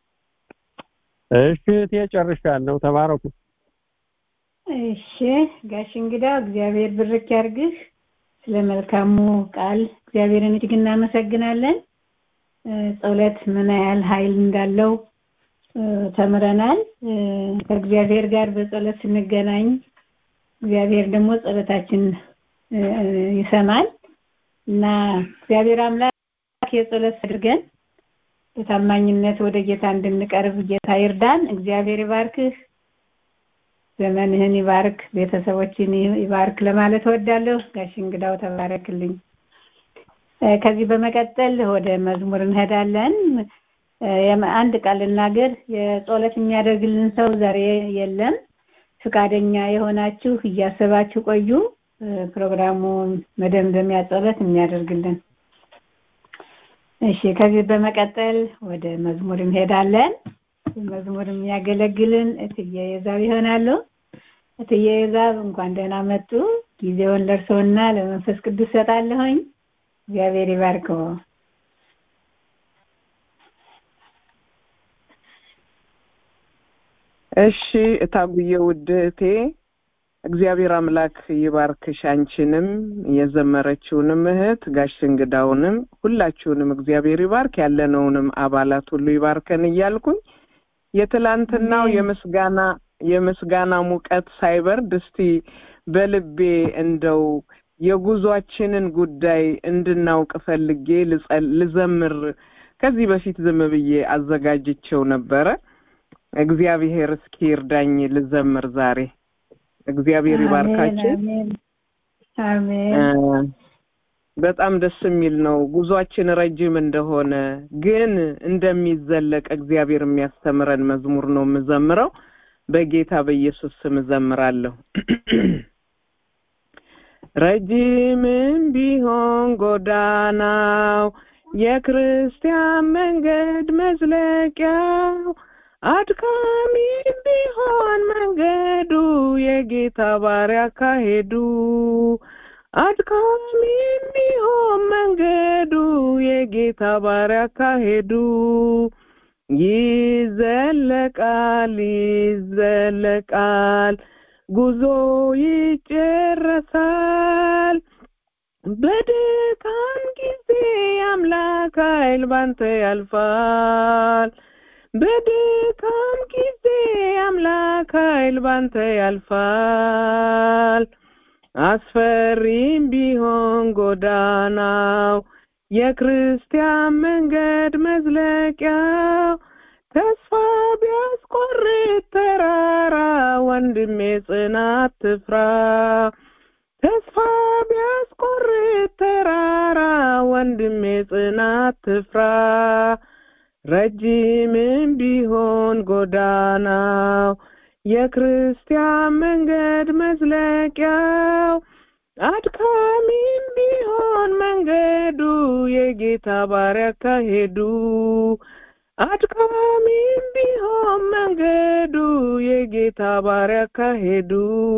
እሺ እህቴ ጨርሻለሁ። ተባረኩ። እሺ ጋሽ እንግዳ እግዚአብሔር ብርክ ያርግህ። ስለ መልካሙ ቃል እግዚአብሔርን እጅግ እናመሰግናለን። ጸሎት ምን ያህል ኃይል እንዳለው ተምረናል። ከእግዚአብሔር ጋር በጸሎት ስንገናኝ እግዚአብሔር ደግሞ ጸሎታችን ይሰማል እና እግዚአብሔር አምላክ የጸሎት አድርገን በታማኝነት ወደ ጌታ እንድንቀርብ ጌታ ይርዳን። እግዚአብሔር ይባርክህ፣ ዘመንህን ይባርክ፣ ቤተሰቦችን ይባርክ ለማለት እወዳለሁ። ጋሽ እንግዳው ተባረክልኝ። ከዚህ በመቀጠል ወደ መዝሙር እንሄዳለን። አንድ ቃል ልናገር። የጸሎት የሚያደርግልን ሰው ዛሬ የለም። ፍቃደኛ የሆናችሁ እያሰባችሁ ቆዩ። ፕሮግራሙ መደምደሚያ ጸሎት የሚያደርግልን እሺ ከዚህ በመቀጠል ወደ መዝሙር እንሄዳለን። መዝሙር የሚያገለግልን እትዬ የዛብ ይሆናሉ። እትዬ የዛብ እንኳን ደህና መጡ። ጊዜውን ለእርስዎና ለመንፈስ ቅዱስ ሰጣለሁኝ። እግዚአብሔር ይባርከው። እሺ እታጉዬ ውድ እህቴ እግዚአብሔር አምላክ ይባርክሽ አንቺንም የዘመረችውንም እህት ጋሽ እንግዳውንም ሁላችሁንም እግዚአብሔር ይባርክ ያለነውንም አባላት ሁሉ ይባርከን እያልኩኝ የትላንትናው የምስጋና የምስጋና ሙቀት ሳይበርድ እስቲ በልቤ እንደው የጉዟችንን ጉዳይ እንድናውቅ ፈልጌ ልዘምር ከዚህ በፊት ዝም ብዬ አዘጋጅቼው ነበረ እግዚአብሔር እስኪ እርዳኝ ልዘምር ዛሬ እግዚአብሔር ይባርካችሁ አሜን በጣም ደስ የሚል ነው ጉዟችን ረጅም እንደሆነ ግን እንደሚዘለቅ እግዚአብሔር የሚያስተምረን መዝሙር ነው የምዘምረው በጌታ በኢየሱስ ስም እዘምራለሁ ረጅምም ቢሆን ጎዳናው የክርስቲያን መንገድ መዝለቂያው አድካሚም ቢሆን መንገዱ የጌታ ባሪያ ካሄዱ አድካሚም ቢሆን መንገዱ የጌታ ባሪያ ካሄዱ ይዘለቃል ይዘለቃል ጉዞ ይጨረሳል በድካም ጊዜ አምላክ ኃይል ባንተ ያልፋል በድካም ጊዜ አምላክ ኃይል ባንተ ያልፋል አስፈሪም ቢሆን ጎዳናው የክርስቲያን መንገድ መዝለቂያው ተስፋ ቢያስቆርጥ ተራራ ወንድሜ ጽናት ትፍራ ተስፋ ቢያስቆርጥ ተራራ ወንድሜ ጽናት ትፍራ ረጅምም ቢሆን ጎዳናው የክርስቲያን መንገድ መዝለቂያው አድካሚም ቢሆን መንገዱ የጌታ ባሪያ ካሄዱ አድካሚም ቢሆን መንገዱ የጌታ ባሪያ ካሄዱ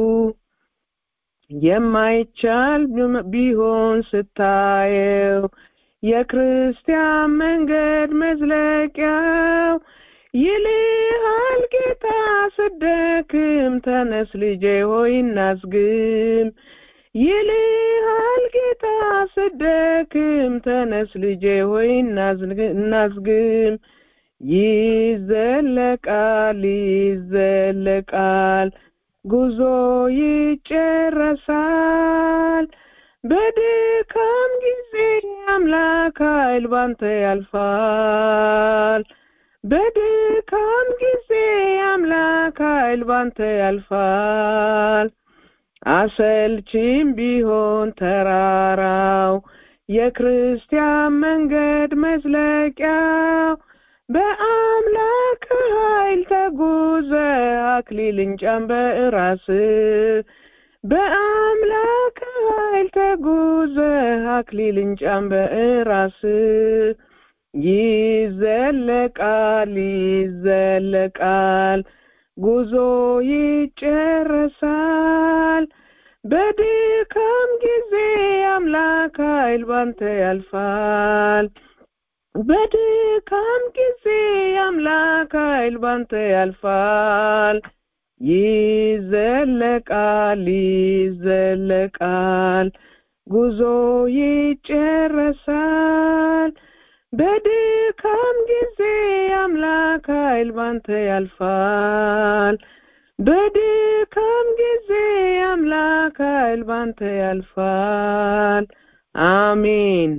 የማይቻል ቢሆን ስታየው የክርስቲያን መንገድ መዝለቂያው ይልሃል ጌታ ስደክም ተነስ ልጄ ሆይ እናዝግም ይልሃል ጌታ ስደክም ተነስ ልጄ ሆይ እናዝግም ይዘለቃል ይዘለቃል ጉዞ ይጨረሳል በድካም ጊዜ አምላክ ኃይል ባንተ ያልፋል በድካም ጊዜ አምላክ ኃይል ባንተ ያልፋል አሰልቺም ቢሆን ተራራው የክርስቲያን መንገድ መዝለቂያው በአምላክ ኃይል ተጉዘ አክሊልን ጫን በራስ በአምላክ ኃይል ተጉዘ አክሊልን ጫን በራስ ይዘለቃል ይዘለቃል ጉዞ ይጨረሳል በድካም ጊዜ አምላክ ኃይል ባንተ ያልፋል በድካም ጊዜ አምላክ ኃይል ባንተ ያልፋል ይዘለቃል ይዘለቃል ጉዞ ይጨረሳል በድካም ጊዜ አምላክ ኃይል ባንተ ያልፋል በድካም ጊዜ አምላክ ኃይል ባንተ ያልፋል አሜን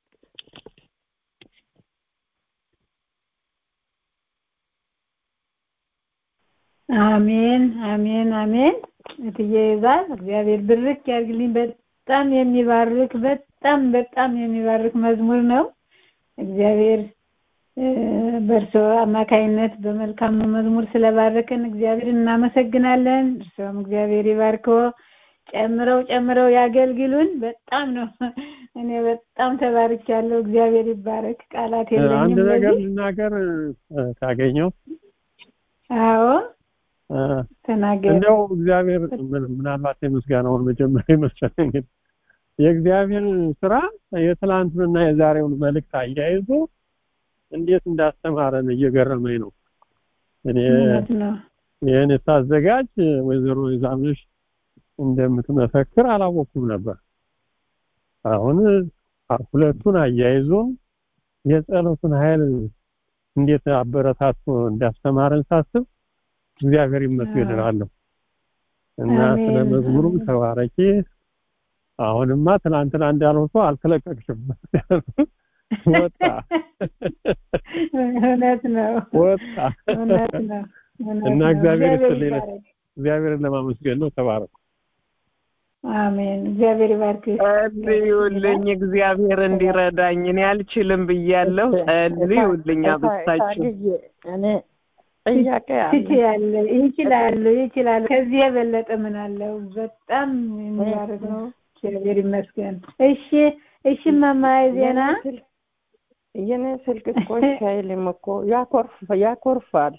አሜን አሜን አሜን እትዬ ይዛል እግዚአብሔር ብርክ ያርግልኝ በጣም የሚባርክ በጣም በጣም የሚባርክ መዝሙር ነው እግዚአብሔር በእርሶ አማካይነት በመልካሙ መዝሙር ስለባረከን እግዚአብሔር እናመሰግናለን እርሶም እግዚአብሔር ይባርኮ ጨምረው ጨምረው ያገልግሉን በጣም ነው እኔ በጣም ተባርኪያለሁ እግዚአብሔር ይባረክ ቃላት የለኝም አንድ ነገር ለዚህ ልናገር ካገኘው አዎ ተናገር እንደው እግዚአብሔር ምን- ምናልባት የምስጋናውን መጀመሪያ ይመስለኝ የእግዚአብሔር ስራ የትላንቱንና የዛሬውን መልእክት አያይዞ እንዴት እንዳስተማረን እየገረመኝ ነው እኔ እውነት ነው ይህን ሳዘጋጅ ወይዘሮ ይዛምሽ እንደምትመሰክር አላወኩም ነበር አሁን ሁለቱን አያይዞ የጸሎቱን ኃይል እንዴት አበረታቶ እንዳስተማረን ሳስብ እግዚአብሔር ይመስገን እላለሁ እና አሜን፣ ስለ መዝሙሩም አሜን። ተባረኪ አሁንማ ትናንትና እንዳለው ሰው አልተለቀቅሽም ወጣ እውነት ነው ወጣ እውነት ነው እውነት እና ነው። እግዚአብሔር ይስጥልኝ። ይባረክ። እግዚአብሔርን ለማመስገን ነው ተባረኩ አሜን እግዚአብሔር ይባርክ ጸልዩልኝ እግዚአብሔር እንዲረዳኝ እኔ አልችልም ብያለሁ ጸልዩልኝ አብስታችሁ እኔ ጥያቄ አለ ትችያለ ይችላሉ ይችላሉ ከዚህ የበለጠ ምን አለው በጣም የሚባረክ ነው እግዚአብሔር ይመስገን እሺ እሺ መማይ ዜና የኔ ስልክ እኮ እሺ አይልም እኮ ያኮርፍ ያኮርፋል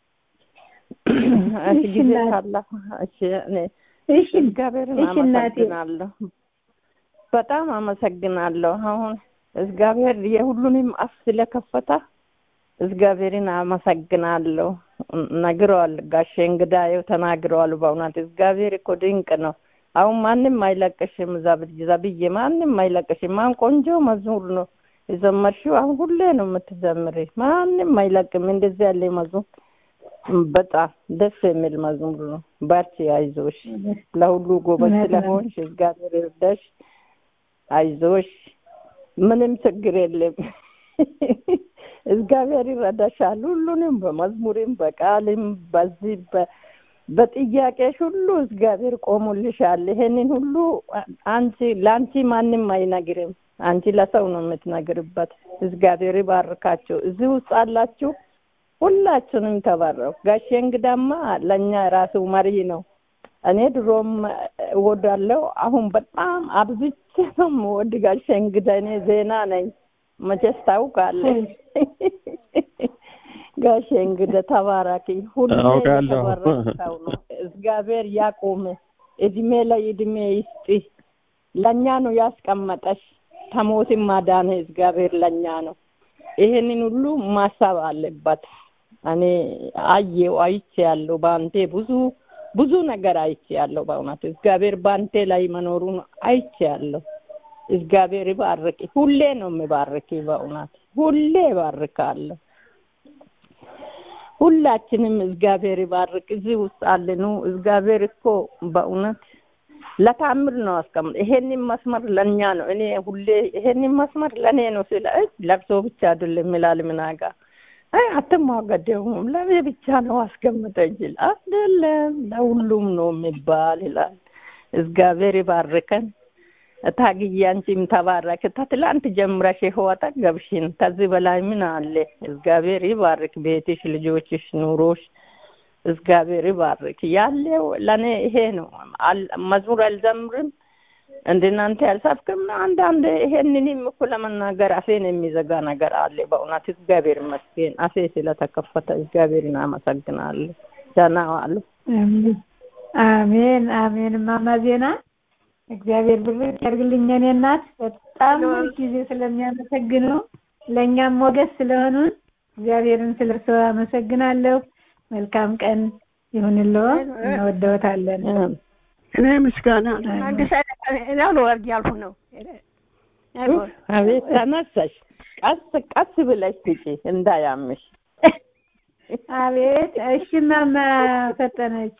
እሺ እሺ ጊዜ እናት። ካለፈ እሺ እኔ እሺ እግዚአብሔርን እሺ እናቴ። አመሰግናለሁ በጣም አመሰግናለሁ አሁን እግዚአብሔር የሁሉንም አፍ ስለከፈተ እግዚአብሔርን አመሰግናለሁ ነግረዋል ጋሼ እንግዳዬው ተናግረዋል በእውነት እግዚአብሔር እኮ ድንቅ ነው አሁን ማንም አይለቅሽም ዘብ- ዘብዬ ማንም አይለቅሽም አሁን ቆንጆ መዝሙር ነው የዘመርሽው አሁን ሁሌ ነው የምትዘምሪ ማንም አይለቅም እንደዚህ ያለ መዝሙር በጣም ደስ የሚል መዝሙር ነው በርቺ አይዞሽ ለሁሉ ጎበዝ እውነት ነው። ስለሆንሽ እግዚአብሔር ይርዳሽ አይዞሽ ምንም ችግር የለም እግዚአብሔር ይረዳሻል ሁሉንም በመዝሙርም በቃልም በዚህ በ- በጥያቄሽ ሁሉ እግዚአብሔር ቆሙልሻል ይሄንን ሁሉ አንቺ ለአንቺ ማንም አይነግርም አንቺ ለሰው ነው የምትነግርበት እግዚአብሔር ይባርካቸው እዚህ ውስጥ አላችሁ ሁላችንም ተባረው ጋሼ እንግዳማ ለእኛ ራሱ መሪ ነው እኔ ድሮም እወዳለሁ አሁን በጣም አብዝቼ ነው የምወድ ጋሼ እንግዳ እኔ ዜና ነኝ መቼስ ታውቃለህ ጋሼ እንግዳ ተባራኪ ሁሌ አውቃለሁ። የተባረከ ሰው ነው እግዚአብሔር ያቁም እድሜ ላይ እድሜ ይስጥ ለእኛ ነው ያስቀመጠሽ ከሞትም ማዳን እግዚአብሔር ለእኛ ነው ይሄንን ሁሉ ማሰብ አለበት እኔ አየው አይቼ ያለው በአንቴ ብዙ ብዙ ነገር አይቼ ያለው በእውነት እግዚአብሔር በአንቴ ላይ መኖሩን አይቼ ያለው እግዚአብሔር ይባርክ ሁሌ ነው የሚባርክ በእውነት ሁሌ ይባርካለሁ ሁላችንም እግዚአብሔር ይባርክ እዚህ ውስጥ አለኑ እግዚአብሔር እኮ በእውነት ለታምር ነው አስቀምጥ ይሄንን መስመር ለእኛ ነው እኔ ሁሌ ይሄንን መስመር ለእኔ ነው ስለ ለቅሶ ብቻ አይደለም ይላል ምናጋ አይ አትሟገደውም ለኔ ብቻ ነው አስቀምጠ ይችል አይደለም ለሁሉም ነው የሚባል ይላል እግዚአብሔር ይባርከን ታግዬ አንቺም ተባረክ ተትላንት ጀምረሽ ህይወት ገብሽን ከዚህ በላይ ምን አለ እግዚአብሔር ይባርክ ቤትሽ ልጆችሽ ኑሮሽ እግዚአብሔር ይባርክ ያለው ለኔ ይሄ ነው መዝሙር አልዘምርም እንደናንተ ያልሳፍክም አንዳንድ ይሄንንም እኮ ለመናገር አፌን የሚዘጋ ነገር አለ በእውነት እግዚአብሔር ይመስገን አፌ ስለተከፈተ እግዚአብሔርን አመሰግናለሁ ደህና ዋሉ አሜን አሜን እማማ ዜና እግዚአብሔር ብርክ ያርግልኝ እኔ እናት በጣም ጊዜ ስለሚያመሰግነው ለእኛም ሞገስ ስለሆኑን እግዚአብሔርን ስለርሰው አመሰግናለሁ መልካም ቀን ይሁንልዎ እንወደውታለን እኔ ምስጋና አዲስ ነው ወርድ ያልሁ ነው አቤት ተነሳሽ ቀስ ቀስ ብለሽ ትጪ እንዳያምሽ አቤት እሺ ማማ ፈጠነች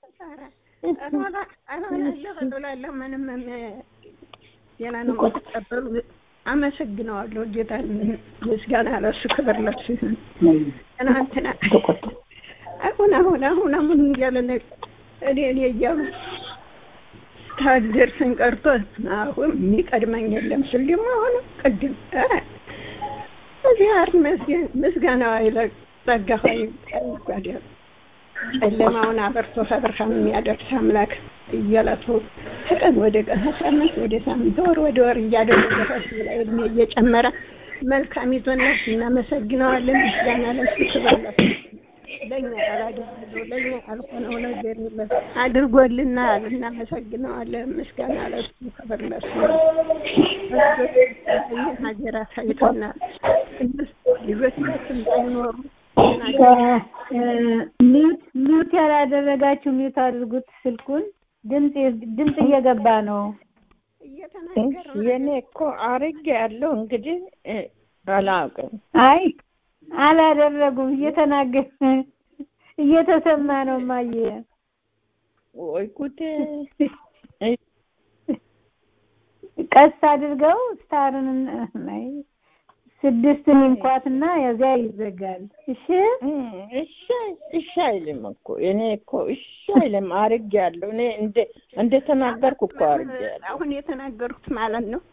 ምንም ሌላ ነው የምትቀበሉ አመሰግነዋለሁ ጌታ ምስጋና ለሱ ክብር ለሱ ይሁን ትናንትና አሁን አሁን አሁን አሁን እያለ እኔ እኔ እያሉ ታደርሰን ቀርቶ አሁን የሚቀድመኝ የለም ስል ደግሞ አሁን ቅድም እግዚአብሔር ይመስገን ምስጋናው አይለቅ ጸጋው አይጓደል ጨለማውን አበርቶ ከብርሃን የሚያደርስ አምላክ እየለቱ ከቀን ወደ ቀን ከሳምንት ወደ ሳምንት ወር ወደ ወር እያደረገ ከሱ ላይ እድሜ እየጨመረ መልካሚቱን እናመሰግነዋለን። ምስጋና ለሱ ክብር ለሱ ለእኛ ያላደረገው ለእኛ ያልሆነው ነገር የለም። አድርጎልናል፣ እናመሰግነዋለን። ምስጋና ለሱ ክብር ለሱ ሀገራት አይቶናል። ልጆቻችን ባይኖሩ ሚውት ሚውት ያላደረጋችሁ ሚውት አድርጉት ስልኩን ድምፅ ድምፅ እየገባ ነው የኔ እኮ አርጌ ያለው እንግዲህ አላውቅም አይ አላደረጉም እየተናገር እየተሰማ ነው ማየ ወይ ጉዴ ቀስ አድርገው ስታርን ናይ ስድስትን እንኳትና የዚያ ይዘጋል። እሺ እሺ እሺ አይልም እኮ እኔ እኮ እሺ አይልም አርጌያለሁ። እኔ እንደ እንደ ተናገርኩ እኮ አርጌያለሁ። አሁን የተናገርኩት ማለት ነው።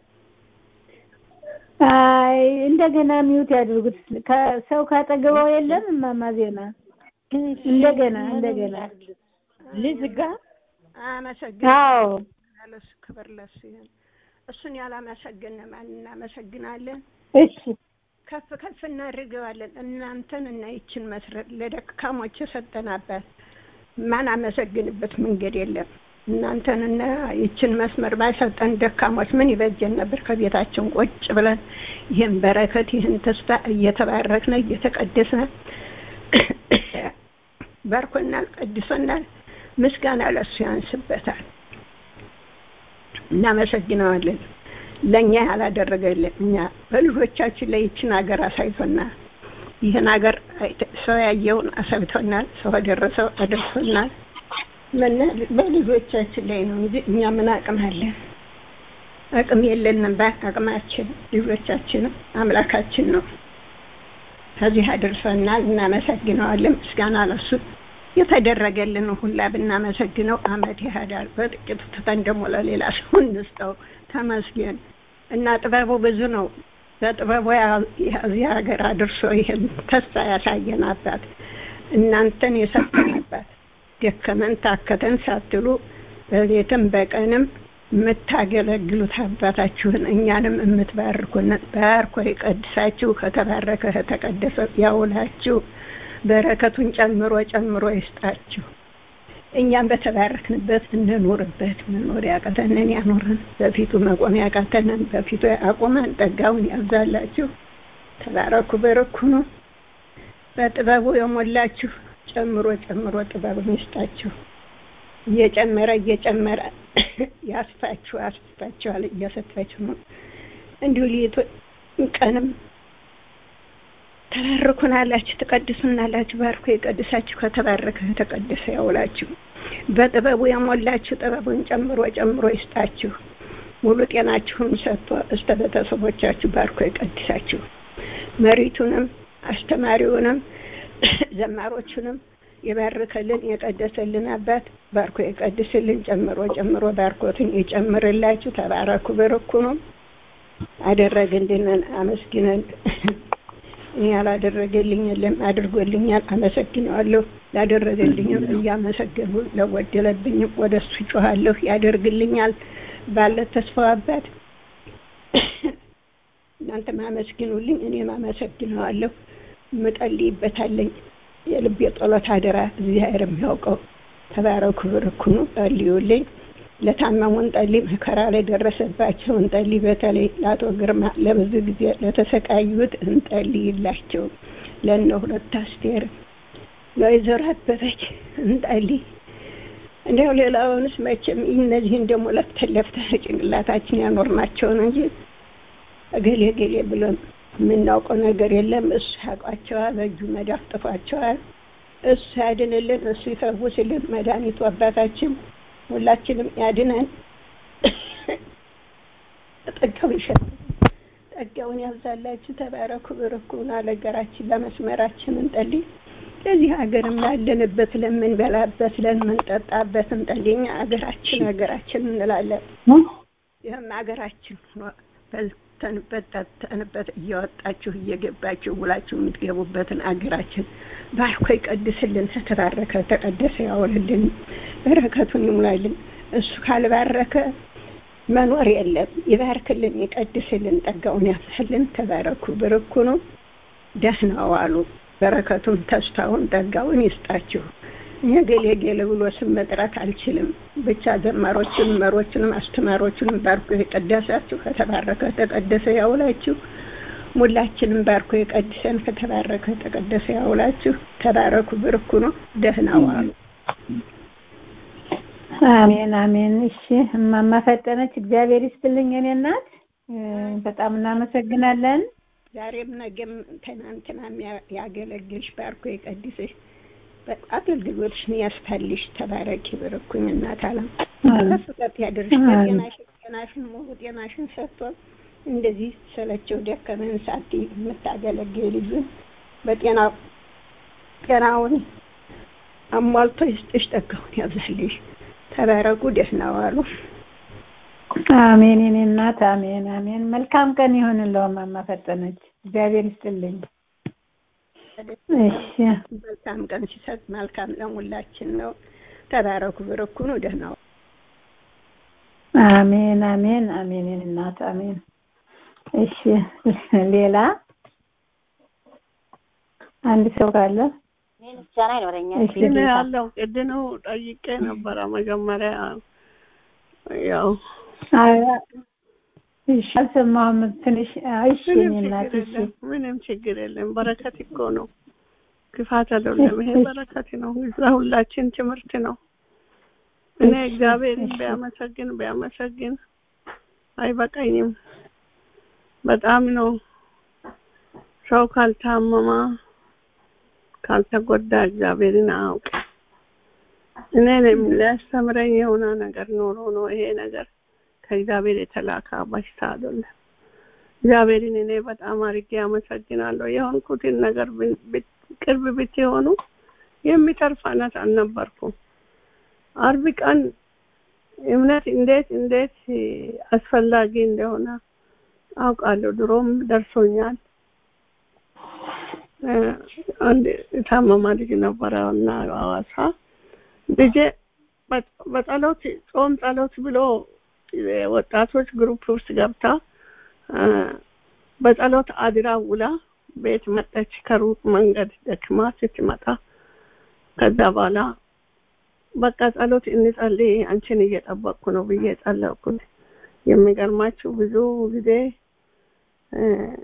አይ እንደገና ሚውት ያድርጉት። ሰው ካጠገበው የለም እማማ ዜና እንደገና እንደገና ልዝጋ። አመሰግናለሁ። ለሱ ክብር ለሱ ይሁን። እሱን ያላመሰገነ ማን እናመሰግናለን? እሺ ከፍ ከፍ እናድርገዋለን። እናንተን እና ይችን መስረት ለደካሞች የሰጠን አባት ማን አመሰግንበት መንገድ የለም። እናንተን እና ይችን መስመር ባይሰጠን ደካሞች ምን ይበጀን ነበር? ከቤታችን ቁጭ ብለን ይህን በረከት ይህን ተስፋ እየተባረክነ እየተቀደስነ ባርኮናል፣ ቀድሶናል። ምስጋና ለሱ ያንስበታል። እናመሰግነዋለን። ለእኛ ያላደረገልን እኛ በልጆቻችን ላይ ይችን ሀገር አሳይቶናል። ይህን ሀገር ሰው ያየውን አሳይቶናል። ሰው አደረሰው አደርሶናል። በልጆቻችን ላይ ነው እንጂ እኛ ምን አቅም አለን? አቅም የለንም። በአቅማችን ልጆቻችን አምላካችን ነው። ከዚህ አደርሶናል። እናመሰግነዋለን። ምስጋና ለሱ የተደረገልን ሁላ ብናመሰግነው አመት ይሄዳል። በጥቂቱ ትተን ደግሞ ለሌላ ሰው እንስጠው። ተመስገን እና ጥበቡ ብዙ ነው። በጥበቡ እዚህ ሀገር አድርሶ ይህን ተስፋ ያሳየን አባት እናንተን የሰጠን አባት ደከመን ታከተን ሳትሉ በቤትም በቀንም የምታገለግሉት አባታችሁን እኛንም የምትባርኩን ባርኮ ይቀድሳችሁ ከተባረከ ከተቀደሰ ያውላችሁ በረከቱን ጨምሮ ጨምሮ ይስጣችሁ። እኛም በተባረክንበት እንኑርበት። መኖር ያቃተንን ያኖረን፣ በፊቱ መቆም ያቃተንን በፊቱ አቁመን ጠጋውን ያብዛላችሁ። ተባረኩ፣ በረኩ ነው። በጥበቡ የሞላችሁ ጨምሮ ጨምሮ ጥበቡን ይስጣችሁ። እየጨመረ እየጨመረ ያስፋችሁ ያስፋችኋል፣ እያሰፋችሁ ነው። እንዲሁ ሊቱ ቀንም ተባርኩናላችሁ፣ ትቀድሱናላችሁ። ባርኮ የቀድሳችሁ ከተባረከ የተቀደሰ ያውላችሁ። በጥበቡ የሞላችሁ ጥበቡን ጨምሮ ጨምሮ ይስጣችሁ። ሙሉ ጤናችሁን ሰጥቶ እስተ ቤተሰቦቻችሁ ባርኮ ይቀድሳችሁ። መሪቱንም አስተማሪውንም ዘማሮቹንም የባረከልን የቀደሰልን አባት ባርኮ የቀድስልን ጨምሮ ጨምሮ ባርኮትን ይጨምርላችሁ። ተባረኩ፣ በርኩ ነው አደረገልንን አመስግነን እኔ ያላደረገልኝ የለም አድርጎልኛል፣ አመሰግነዋለሁ። ላደረገልኝም እያመሰገንሁ ለጎደለብኝም ወደ እሱ ጮኋለሁ፣ ያደርግልኛል ባለ ተስፋው አባት እናንተም አመስግኑልኝ፣ እኔም አመሰግነዋለሁ። ምጠልይበታለኝ የልብ የጸሎት አደራ እግዚአብሔር የሚያውቀው ተባረኩ፣ ብርኩኑ ጸልዩልኝ። ለታመሙን ጠሊ መከራ ላይ ደረሰባቸው እንጠሊ። በተለይ ለአቶ ግርማ ለብዙ ጊዜ ለተሰቃዩት እንጠልይላቸው። ለእነ ሁለት አስቴር ለወይዘሮ አበበች እንጠሊ። እንዲያው ሌላውንስ መቼም እነዚህን ደግሞ ለፍተን ለፍተን ጭንቅላታችን ያኖርናቸውን እንጂ እገሌ እገሌ ብለን የምናውቀው ነገር የለም። እሱ ያውቋቸዋል፣ በእጁ መዳፍ ጥፏቸዋል። እሱ ያድንልን፣ እሱ ይፈውስልን። መድኃኒቱ አባታችን ሁላችንም ያድነን። ጠጋው ይሸጥ ጠጋውን ያብዛላችሁ። ተባረኩ፣ ብርኩና ለሀገራችን ለመስመራችን እንጠልይ። ለዚህ ሀገርም ላለንበት ለምንበላበት ለምንጠጣበት እንጠልኝ። ሀገራችን ሀገራችን እንላለን። ይህም ሀገራችን በልተንበት ጠጥተንበት እያወጣችሁ እየገባችሁ ውላችሁ የምትገቡበትን አገራችን ባርኮ ይቀድስልን። ተባረከ ተቀደሰ ያውልልን፣ በረከቱን ይሙላልን። እሱ ካልባረከ መኖር የለም። ይባርክልን፣ ይቀድስልን፣ ጠጋውን ያብዛልን። ተባረኩ፣ ብርኩ ነው። ደህና ዋሉ። በረከቱን ተስፋውን ጠጋውን ይስጣችሁ። እኔ ገሌ ገሌ ብሎ ስም መጥራት አልችልም። ብቻ ዘማሮችን መሮችንም አስተማሪዎችንም ባርኮ የቀደሳችሁ ከተባረከ ተቀደሰ ያውላችሁ። ሙላችንም ባርኮ የቀድሰን ከተባረከ ተቀደሰ ያውላችሁ። ተባረኩ፣ ብርኩ ነው። ደህና ዋሉ። አሜን አሜን። እሺ እማማ ፈጠነች እግዚአብሔር ይስጥልኝ የኔ እናት፣ በጣም እናመሰግናለን። ዛሬም ነገም ትናንትናም ያገለግልሽ ባርኮ የቀድስሽ አገልግሎትሽን ያስፋልሽ። ተባረኪ ብርኩኝ እናት አለም ከፍ ከፍ ያድርሽ። ጤናሽን ጤናሽን ሙሉ ጤናሽን ሰጥቶ እንደዚህ ሰለቸው ደከመን ሳቲ የምታገለግል ልጁን በጤና ጤናውን አሟልቶ ይስጥሽ፣ ጠጋውን ያብዛልሽ። ተባረኩ፣ ደህና ዋሉ። አሜን የኔ እናት አሜን አሜን። መልካም ቀን ይሁንልዎ እማማ ፈጠነች። እግዚአብሔር ይስጥልኝ። እሺ መልካም ቀን ሲሰጥ መልካም ለሙላችን ነው። ተባረኩ፣ ብርኩ ነው። ደህና ዋሉ። አሜን አሜን አሜን የኔ እናት አሜን። እሺ ሌላ አንድ ሰው ካለ ምስጋና ይኖረኛል። እሺ ግን ያለው ቅድኑ ጠይቄ ነበረ መጀመሪያ ያው እሺ አልሰማሁም። ትንሽ እሺ ምንም የኔ እናት ችግር እሺ የለም ምንም ችግር የለም በረከት እኮ ነው ክፋት አይደለም ይሄ በረከት ነው ለሁላችን ትምህርት ነው እኔ እግዚአብሔርን ቢያመሰግን ቢያመሰግን አይበቃኝም በጣም ነው ሰው ካልታመማ ካልተጎዳ እግዚአብሔርን አያውቅ እኔንም ሊያስተምረኝ የሆነ ነገር ኖሮ ነው ይሄ ነገር ከእግዚአብሔር የተላከ በሽታ አይደለም። እግዚአብሔርን እኔ በጣም አድርጌ አመሰግናለሁ። የሆንኩትን ነገር ብን- ብት- ቅርብ ብትሆኑ የሚተርፍ አይነት አልነበርኩም። አርብ ቀን እምነት እንዴት እንዴት አስፈላጊ እንደሆነ አውቃለሁ። ድሮም ደርሶኛል። እ፣ አንድ የታመማ ልጅ ነበረ እና ሐዋሳ ልጄ በ- በጸሎት ጾም ጸሎት ብሎ ወጣቶች ግሩፕ ውስጥ ገብታ እ፣ በጸሎት አድራ ውላ ቤት መጣች። ከሩቅ መንገድ ደክማ ስትመጣ ከዛ በኋላ በቃ ጸሎት እንጸልይ አንቺን እየጠበቅኩ ነው ብዬ ጸለይኩት። የሚገርማችሁ ብዙ ጊዜ እ፣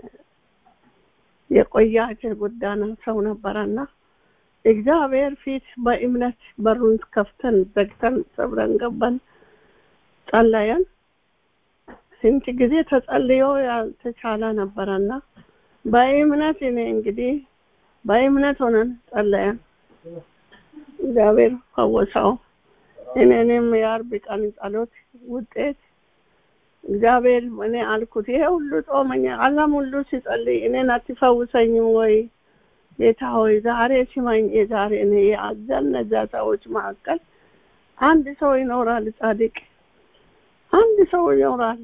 የቆየ የተጎዳና ሰው ነበረና እግዚአብሔር ፊት በእምነት በሩን ከፍተን ዘግተን ሰብረን ገባን፣ ጸለየን። ስንት ጊዜ ተጸልዮ ያልተቻለ ነበረና በእምነት እኔ እንግዲህ በእምነት ሆነን ጸለየን። እግዚአብሔር ፈወሰው። እኔንም የአርብ ቀን ጸሎት ውጤት እግዚአብሔር እኔ አልኩት ይሄ ሁሉ ጾመኛ ዓለም ሁሉ ሲጸልይ እኔን አትፈውሰኝም ወይ ጌታ ሆይ ዛሬ ስማኝ የዛሬ እኔ የአዘነዛ ሰዎች መካከል አንድ ሰው ይኖራል ጻድቅ አንድ ሰው ይኖራል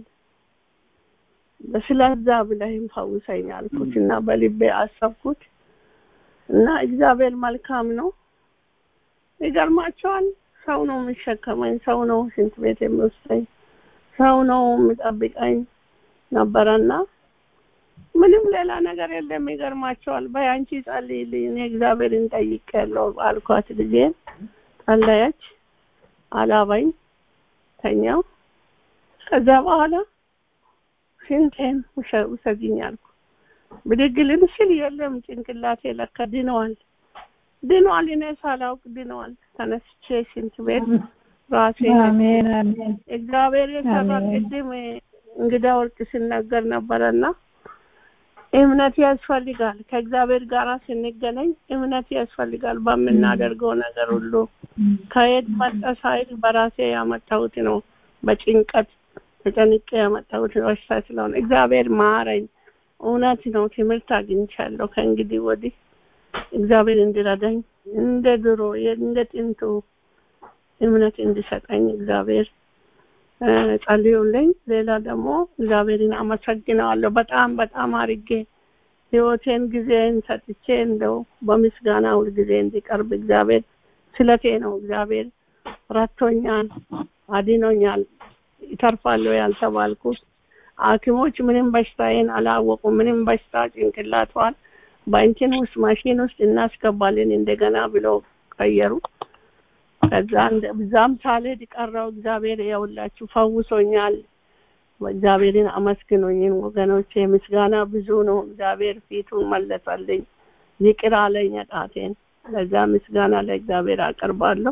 ስለዛ ብለህም ፈውሰኝ አልኩት እና በልቤ አሰብኩት እና እግዚአብሔር መልካም ነው ይገርማቸዋል ሰው ነው የሚሸከመኝ ሰው ነው ሽንት ቤት የሚወስደኝ ሰው ነው የሚጠብቀኝ ነበረና ምንም ሌላ ነገር የለም ይገርማቸዋል በያንቺ ጸልይልኝ እኔ እግዚአብሔርን ጠይቄያለሁ አልኳት ልጄን ጸለየች አላባኝ ተኛው ከዛ በኋላ ሽንቴን ውሰጂኝ አልኩ ብድግ ልል ስል የለም ጭንቅላቴ ለካ ድነዋል ድኗል እኔ ሳላውቅ ድኗል ተነስቼ ሽንት ቤት ራሴ አሜን አሜን እግዚአብሔር የሰራ ቅድም እንግዳ ወርቅ ሲናገር ነበረና እምነት ያስፈልጋል ከእግዚአብሔር ጋር ስንገናኝ እምነት ያስፈልጋል በምናደርገው ነገር ሁሉ ከየት መጣ ሳይል በራሴ ያመጣሁት ነው በጭንቀት ተጨንቄ ያመጣሁት በሽታ ስለሆነ እግዚአብሔር ማረኝ እውነት ነው ትምህርት አግኝቻለሁ ከእንግዲህ ወዲህ እግዚአብሔር እንዲረዳኝ እንደ ድሮ እንደ ጥንቱ እምነት እንዲሰጠኝ እግዚአብሔር ጸልዩልኝ ሌላ ደግሞ እግዚአብሔርን አመሰግነዋለሁ በጣም በጣም አርጌ ህይወቴን ጊዜን ሰጥቼ እንደው በምስጋና ሁል ጊዜ እንዲቀርብ እግዚአብሔር ስለቴ ነው እግዚአብሔር ረቶኛል አድኖኛል ይተርፋለሁ ያልተባልኩት ሐኪሞች ምንም በሽታዬን አላወቁ ምንም በሽታ ጭንቅላቷን በእንትን ውስጥ ማሽን ውስጥ እናስገባለን እንደገና ብለው ቀየሩ ከዛ ብዛም ሳልሄድ ቀረው እግዚአብሔር የውላችሁ ፈውሶኛል እግዚአብሔርን አመስግኖኝን ወገኖቼ ምስጋና ብዙ ነው እግዚአብሔር ፊቱን መለሰልኝ ይቅር አለኝ ጣቴን ለዛ ምስጋና ለእግዚአብሔር አቀርባለሁ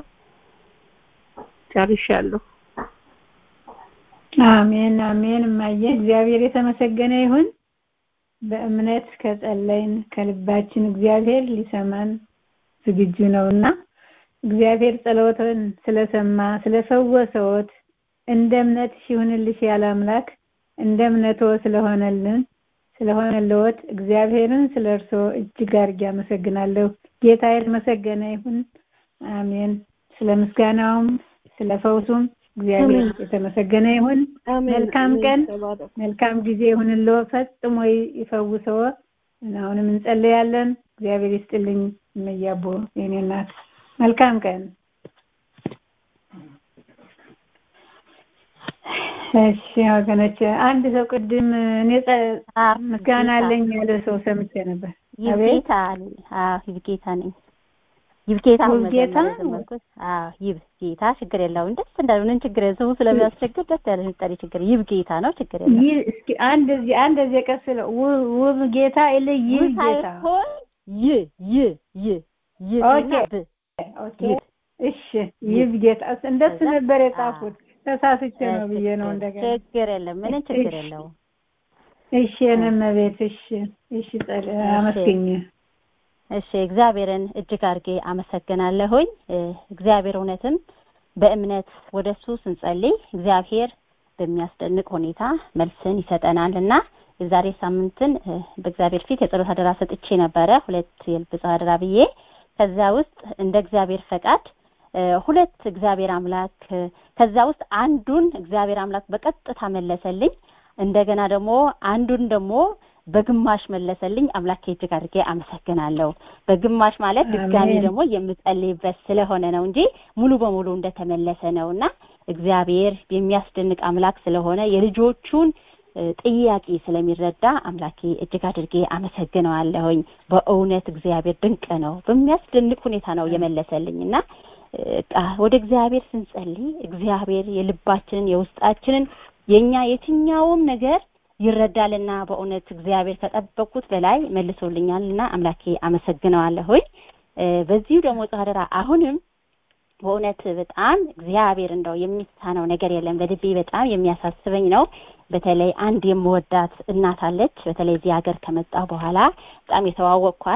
ጨርሻለሁ አሜን አሜን እማዬ እግዚአብሔር የተመሰገነ ይሁን በእምነት ከጸለይን ከልባችን እግዚአብሔር ሊሰማን ዝግጁ ነውና እግዚአብሔር ጸሎትን ስለሰማ ስለፈወሰዎት እንደ እምነት ይሁንልሽ ያለ አምላክ እንደ እምነቶ ስለሆነልን ስለሆነልዎት እግዚአብሔርን ስለ እርሶ እጅግ አድርጌ አመሰግናለሁ ጌታ የተመሰገነ ይሁን አሜን ስለ ምስጋናውም ስለ ፈውሱም እግዚአብሔር የተመሰገነ ይሁን መልካም ቀን መልካም ጊዜ ይሁንልዎ ፈጽሞ ይፈውሰዎ አሁንም እንጸልያለን እግዚአብሔር ይስጥልኝ እመያቦ የኔ እናት መልካም ቀን እሺ ወገኖች አንድ ሰው ቅድም እኔ ምስጋና አለኝ ያለ ሰው ሰምቼ ነበር ይብጌታ አዎ ይብጌታ ነኝ ይብጌታ ይብጌታ አዎ ይብጌታ ችግር የለውም ደስ እንዳለ ምን ችግር የለም ስሙ ስለሚያስቸግር ደስ ያለ ጠሪ ችግር ይብጌታ ነው ችግር የለም ይህ እስኪ አንድ እዚህ አንድ እዚህ ቀስ ውብ ጌታ ይል ይህ ጌታ ይ ይ ይ ይ ኦኬ ኦኬ እሺ ይብ ጌታ እንደሱ ነበር የጻፉት ተሳስቼ ነው ብዬ ነው እንደገና ችግር የለም ምንም ችግር የለውም እሺ የነመቤት እሺ እሺ አመስገኝ እሺ እግዚአብሔርን እጅግ አድርጌ አመሰግናለሁኝ እግዚአብሔር እውነትም በእምነት ወደሱ ስንጸልይ እግዚአብሔር በሚያስደንቅ ሁኔታ መልስን ይሰጠናል እና የዛሬ ሳምንትን በእግዚአብሔር ፊት የጸሎት አደራ ሰጥቼ ነበረ ሁለት የልብ አደራ ብዬ ከዛ ውስጥ እንደ እግዚአብሔር ፈቃድ ሁለት እግዚአብሔር አምላክ ከዛ ውስጥ አንዱን እግዚአብሔር አምላክ በቀጥታ መለሰልኝ እንደገና ደግሞ አንዱን ደግሞ በግማሽ መለሰልኝ አምላኬ እጅግ አድርጌ አመሰግናለሁ በግማሽ ማለት ድጋሚ ደግሞ የምጸልይበት ስለሆነ ነው እንጂ ሙሉ በሙሉ እንደተመለሰ ነው እና እግዚአብሔር የሚያስደንቅ አምላክ ስለሆነ የልጆቹን ጥያቄ ስለሚረዳ አምላኬ እጅግ አድርጌ አመሰግነዋለሁኝ በእውነት እግዚአብሔር ድንቅ ነው በሚያስደንቅ ሁኔታ ነው የመለሰልኝ እና ወደ እግዚአብሔር ስንጸልይ እግዚአብሔር የልባችንን የውስጣችንን የኛ የትኛውም ነገር ይረዳልና በእውነት እግዚአብሔር ከጠበቁት በላይ መልሶልኛልና አምላኬ አመሰግነዋለሁኝ በዚሁ ደግሞ ጻድራ አሁንም በእውነት በጣም እግዚአብሔር እንደው የሚሳነው ነገር የለም በልቤ በጣም የሚያሳስበኝ ነው በተለይ አንድ የምወዳት እናት አለች በተለይ እዚህ ሀገር ከመጣ በኋላ በጣም የተዋወቅኳት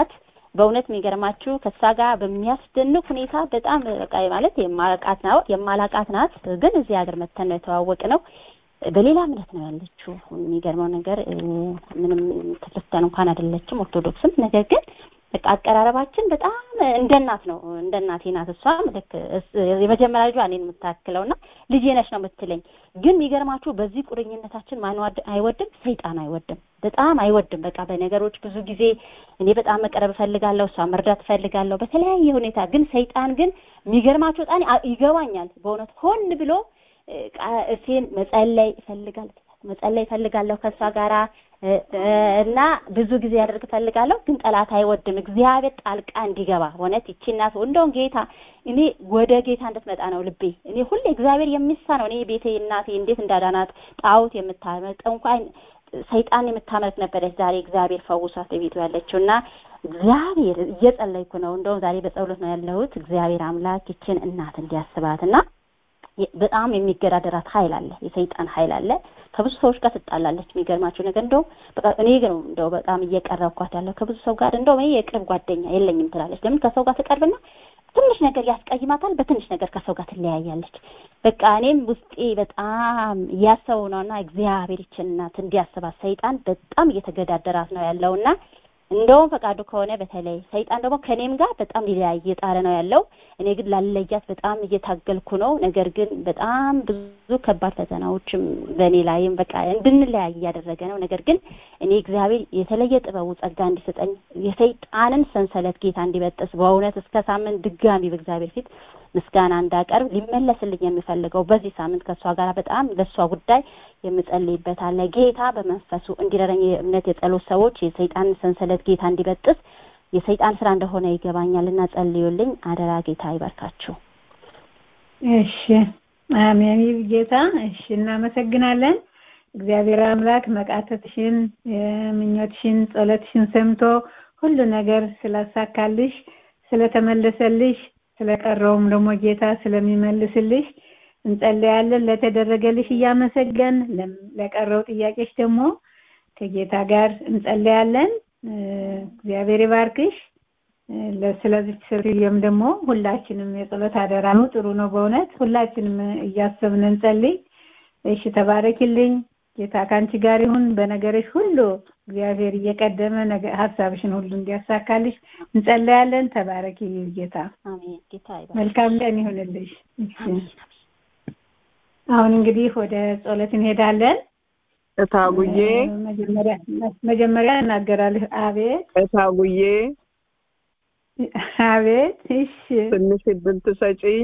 በእውነት የሚገርማችሁ ከእሷ ጋር በሚያስደንቅ ሁኔታ በጣም በቃ ማለት የማላቃት ነው የማላቃት ናት። ግን እዚህ ሀገር መተን ነው የተዋወቅ ነው። በሌላ እምነት ነው ያለችው። የሚገርመው ነገር ምንም ክርስቲያን እንኳን አይደለችም ኦርቶዶክስም። ነገር ግን በቃ አቀራረባችን በጣም እንደ እናት ነው። እንደ እናቴ ናት። እሷም ልክ የመጀመሪያ ልጇ እኔን የምታክለው እና ልጄ ነች ነው የምትለኝ። ግን የሚገርማችሁ በዚህ ቁርኝነታችን ማን አይወድም? ሰይጣን አይወድም፣ በጣም አይወድም። በቃ በነገሮች ብዙ ጊዜ እኔ በጣም መቀረብ እፈልጋለሁ፣ እሷ መርዳት እፈልጋለሁ በተለያየ ሁኔታ። ግን ሰይጣን ግን የሚገርማችሁ በጣም ይገባኛል በእውነት ሆን ብሎ እሴን መጸለይ ይፈልጋል መጸለይ እፈልጋለሁ ከእሷ ጋራ እና ብዙ ጊዜ ያደርግ እፈልጋለሁ። ግን ጠላት አይወድም። እግዚአብሔር ጣልቃ እንዲገባ እውነት ይቺ እናት እንደውም ጌታ እኔ ወደ ጌታ እንድትመጣ ነው ልቤ። እኔ ሁሌ እግዚአብሔር የሚሳ ነው። እኔ ቤቴ እናቴ እንዴት እንዳዳናት ጣዖት የምታመልክ እንኳን ሰይጣን የምታመልክ ነበረች። ዛሬ እግዚአብሔር ፈውሷት ቤቱ ያለችው እና እግዚአብሔር እየጸለይኩ ነው። እንደውም ዛሬ በጸሎት ነው ያለሁት። እግዚአብሔር አምላክ ይችን እናት እንዲያስባት እና በጣም የሚገዳደራት ኃይል አለ፣ የሰይጣን ኃይል አለ። ከብዙ ሰዎች ጋር ትጣላለች። የሚገርማቸው ነገር እንደው በቃ እኔ ግን እንደው በጣም እየቀረብኳት ያለው ከብዙ ሰው ጋር እንደው እኔ የቅርብ ጓደኛ የለኝም ትላለች። ለምን ከሰው ጋር ትቀርብና ትንሽ ነገር ያስቀይማታል፣ በትንሽ ነገር ከሰው ጋር ትለያያለች። በቃ እኔም ውስጤ በጣም እያሰቡ ነውና እግዚአብሔር ይችን እናት እንዲያስባት ሰይጣን በጣም እየተገዳደራት ነው ያለውና እንደውም ፈቃዱ ከሆነ በተለይ ሰይጣን ደግሞ ከኔም ጋር በጣም ሊለያይ እየጣረ ነው ያለው። እኔ ግን ላለያት በጣም እየታገልኩ ነው። ነገር ግን በጣም ብዙ ከባድ ፈተናዎችም በእኔ ላይም በቃ እንድንለያይ እያደረገ ነው። ነገር ግን እኔ እግዚአብሔር የተለየ ጥበቡ ጸጋ እንዲሰጠኝ የሰይጣንን ሰንሰለት ጌታ እንዲበጥስ በእውነት እስከ ሳምንት ድጋሚ በእግዚአብሔር ፊት ምስጋና እንዳቀርብ ሊመለስልኝ የሚፈልገው በዚህ ሳምንት ከእሷ ጋር በጣም ለእሷ ጉዳይ የምጸልይበት አለ። ጌታ በመንፈሱ እንዲረዳኝ የእምነት የጸሎት ሰዎች የሰይጣንን ሰንሰለት ጌታ እንዲበጥስ የሰይጣን ስራ እንደሆነ ይገባኛል እና ጸልዩልኝ አደራ። ጌታ ይባርካችሁ። እሺ፣ አሜን። ጌታ እሺ፣ እናመሰግናለን። እግዚአብሔር አምላክ መቃተትሽን፣ ምኞትሽን፣ ጸሎትሽን ሰምቶ ሁሉ ነገር ስላሳካልሽ፣ ስለተመለሰልሽ፣ ስለቀረውም ደግሞ ጌታ ስለሚመልስልሽ እንጸለያለን። ለተደረገልሽ እያመሰገን ለቀረው ጥያቄሽ ደግሞ ከጌታ ጋር እንጸለያለን። እግዚአብሔር ይባርክሽ። ስለዚህ ሴትዮም ደግሞ ሁላችንም የጸሎት አደራ ነው። ጥሩ ነው በእውነት ሁላችንም እያሰብን እንጸልይ። እሺ ተባረኪልኝ። ጌታ ከአንቺ ጋር ይሁን። በነገርሽ ሁሉ እግዚአብሔር እየቀደመ ሀሳብሽን ሁሉ እንዲያሳካልሽ እንጸለያለን። ተባረኪ ጌታ። አሜን። ጌታ ይባርክ። መልካም ቀን ይሁንልሽ። አሁን እንግዲህ ወደ ጸሎት እንሄዳለን። እታጉዬ መጀመሪያ መጀመሪያ እናገራለሁ። አቤት እታጉዬ አቤት። እሺ ትንሽ እድል ትሰጪኝ?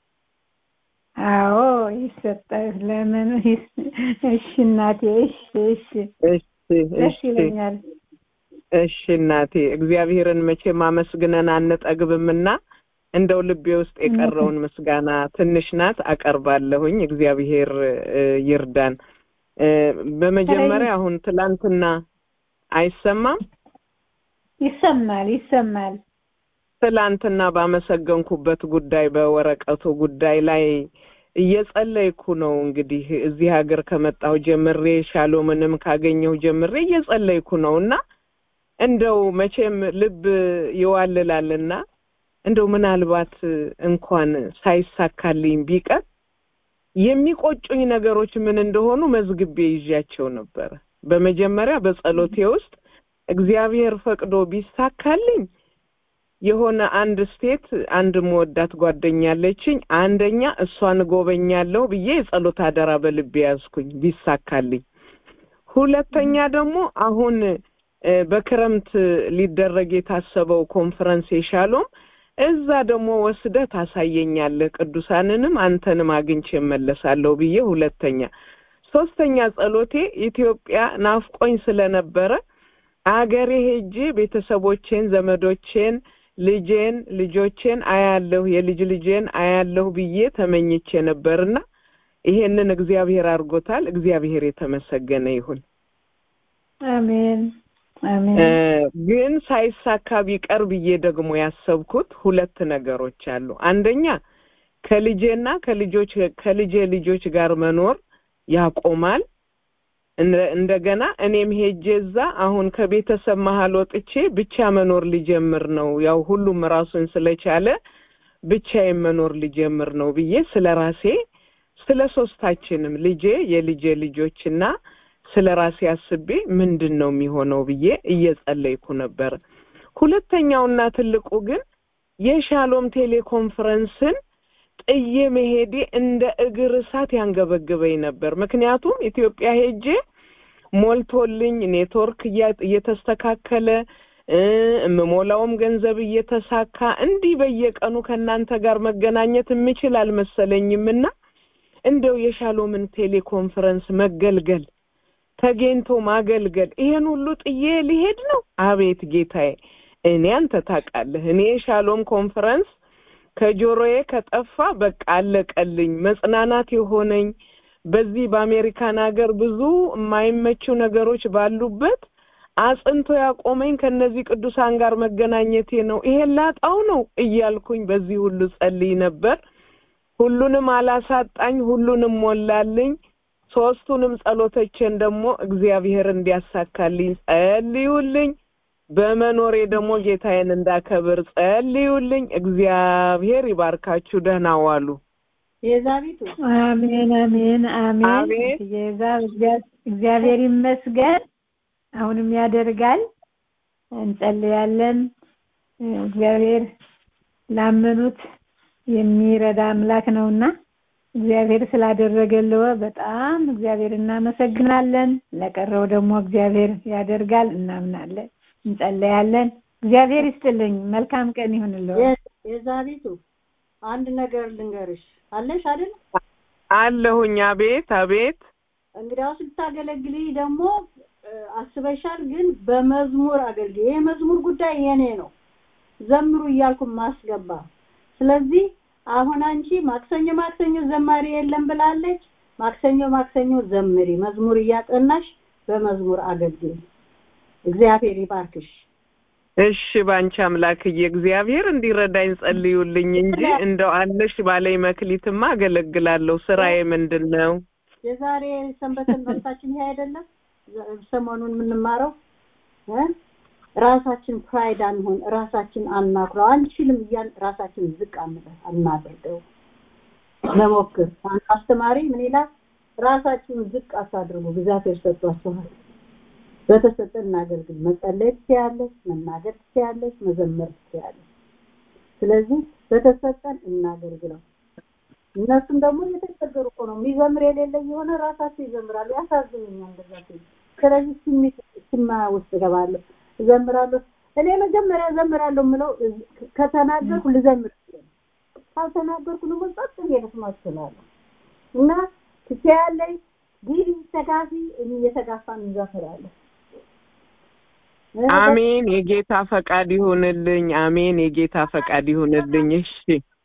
አዎ ይሰጣል። ለምን? እሺ እናቴ። እሺ እሺ እሺ ደስ እሺ ይለኛል። እሺ እናቴ እግዚአብሔርን መቼም አመስግነን አንጠግብምና እንደው ልቤ ውስጥ የቀረውን ምስጋና ትንሽ ናት አቀርባለሁኝ። እግዚአብሔር እ፣ ይርዳን። እ፣ በመጀመሪያ አሁን ትላንትና አይሰማም ይሰማል ይሰማል። ትላንትና ባመሰገንኩበት ጉዳይ በወረቀቱ ጉዳይ ላይ እየጸለይኩ ነው። እንግዲህ እዚህ ሀገር ከመጣሁ ጀምሬ ሻሎምንም ካገኘሁ ጀምሬ እየጸለይኩ ነው እና እንደው መቼም ልብ ይዋልላልና እንደው ምናልባት እንኳን ሳይሳካልኝ ቢቀር የሚቆጩኝ ነገሮች ምን እንደሆኑ መዝግቤ ይዣቸው ነበረ። በመጀመሪያ በጸሎቴ ውስጥ እግዚአብሔር ፈቅዶ ቢሳካልኝ የሆነ አንድ ስቴት አንድ መወዳት ጓደኛ አለችኝ። አንደኛ እሷን እጎበኛለሁ ብዬ የጸሎት አደራ በልቤ ያዝኩኝ ቢሳካልኝ። ሁለተኛ ደግሞ አሁን እ፣ በክረምት ሊደረግ የታሰበው ኮንፈረንስ የሻሎም እዛ ደግሞ ወስደህ ታሳየኛለህ፣ ቅዱሳንንም አንተንም አግኝቼ እመለሳለሁ ብዬ ሁለተኛ። ሶስተኛ ጸሎቴ ኢትዮጵያ ናፍቆኝ ስለነበረ አገሬ ሄጄ ቤተሰቦቼን፣ ዘመዶቼን፣ ልጄን፣ ልጆቼን አያለሁ የልጅ ልጄን አያለሁ ብዬ ተመኝቼ ነበርና ይሄንን እግዚአብሔር አድርጎታል። እግዚአብሔር የተመሰገነ ይሁን። አሜን አሜን። እ፣ ግን ሳይሳካ ቢቀር ብዬ ደግሞ ያሰብኩት ሁለት ነገሮች አሉ። አንደኛ ከልጄና ከልጆች ከልጄ ልጆች ጋር መኖር ያቆማል። እንደገና እኔም ሄጄ እዛ አሁን ከቤተሰብ መሀል ወጥቼ ብቻ መኖር ሊጀምር ነው። ያው ሁሉም ራሱን ስለቻለ ብቻዬን መኖር ሊጀምር ነው ብዬ ስለ ራሴ ስለ ሶስታችንም ልጄ የልጄ ልጆችና ስለ ራሴ አስቤ ምንድን ነው የሚሆነው ብዬ እየጸለይኩ ነበር። ሁለተኛውና ትልቁ ግን የሻሎም ቴሌኮንፈረንስን ጥዬ መሄዴ እንደ እግር እሳት ያንገበግበኝ ነበር። ምክንያቱም ኢትዮጵያ ሄጄ ሞልቶልኝ ኔትወርክ እየተስተካከለ የምሞላውም ገንዘብ እየተሳካ እንዲህ በየቀኑ ከእናንተ ጋር መገናኘት የምችል አልመሰለኝምና እንደው የሻሎምን ቴሌኮንፈረንስ መገልገል ተገኝቶ ማገልገል ይሄን ሁሉ ጥዬ ሊሄድ ነው? አቤት ጌታዬ፣ እኔ አንተ ታውቃለህ፣ እኔ የሻሎም ኮንፈረንስ ከጆሮዬ ከጠፋ በቃ አለቀልኝ። መጽናናት የሆነኝ በዚህ በአሜሪካን ሀገር ብዙ የማይመቹ ነገሮች ባሉበት አጽንቶ ያቆመኝ ከነዚህ ቅዱሳን ጋር መገናኘቴ ነው። ይሄን ላጣው ነው እያልኩኝ በዚህ ሁሉ ጸልይ ነበር። ሁሉንም አላሳጣኝ፣ ሁሉንም ሞላልኝ። ሶስቱንም ጸሎቶችን ደግሞ እግዚአብሔር እንዲያሳካልኝ ጸልዩልኝ። በመኖሬ ደግሞ ጌታዬን እንዳከብር ጸልዩልኝ። እግዚአብሔር ይባርካችሁ። ደህና ዋሉ። የዛቢቱ አሜን አሜን አሜን። አቤት የዛ እግዚአብሔር ይመስገን። አሁንም ያደርጋል። እንጸልያለን። እግዚአብሔር ላመኑት የሚረዳ አምላክ ነውና እግዚአብሔር ስላደረገልዎ በጣም እግዚአብሔር እናመሰግናለን። ለቀረው ደግሞ እግዚአብሔር ያደርጋል እናምናለን፣ እንጸለያለን። እግዚአብሔር ይስጥልኝ። መልካም ቀን ይሁንልዎ። የዛቢቱ አንድ ነገር ልንገርሽ አለሽ አይደል? አለሁኝ። አቤት አቤት። እንግዲያውስ ልታገለግሊ ደግሞ አስበሻል፣ ግን በመዝሙር አገልግል። ይሄ መዝሙር ጉዳይ የኔ ነው፣ ዘምሩ እያልኩ ማስገባ። ስለዚህ አሁን አንቺ ማክሰኞ ማክሰኞ ዘማሪ የለም ብላለች። ማክሰኞ ማክሰኞ ዘምሪ፣ መዝሙር እያጠናሽ በመዝሙር አገልግል። እግዚአብሔር ይባርክሽ። እሺ ባንቺ አምላክዬ እግዚአብሔር እንዲረዳኝ ጸልዩልኝ እንጂ እንደው አለሽ ባለኝ መክሊትማ አገለግላለሁ። ስራዬ ምንድን ነው? የዛሬ ሰንበት ትምህርታችን ይሄ አይደለም ሰሞኑን የምንማረው እ ራሳችን ፕራይድ አንሆን፣ ራሳችን አናኩራው፣ አንችልም እያን ራሳችን ዝቅ አንበል አናድርገው። መሞክር አንድ አስተማሪ ምን ይላል? ራሳችሁን ዝቅ አታድርጉ፣ እግዚአብሔር ሰጥቷችኋል። በተሰጠን እናገልግል። መጸለይ ትችያለሽ፣ መናገር ትችያለሽ፣ መዘመር ትችያለሽ። ስለዚህ በተሰጠን እናገልግለው። እነሱም ደግሞ እየተቸገሩ እኮ ነው። የሚዘምር የሌለ የሆነ ራሳቸው ይዘምራሉ። ያሳዝኑኛል እንደዛ ሲሉ። ስለዚህ ስሜት ስማ ውስጥ እገባለሁ፣ እዘምራለሁ። እኔ መጀመሪያ እዘምራለሁ የምለው ከተናገርኩ ልዘምር ይችላል። ካልተናገርኩ ደግሞ ጸጥ ብዬ መስማት እችላለሁ። እና ትችያለሽ፣ ግቢ፣ ተጋፊ፣ እየተጋፋን እንዘምራለን። አሜን። የጌታ ፈቃድ ይሁንልኝ። አሜን። የጌታ ፈቃድ ይሁንልኝ። እሺ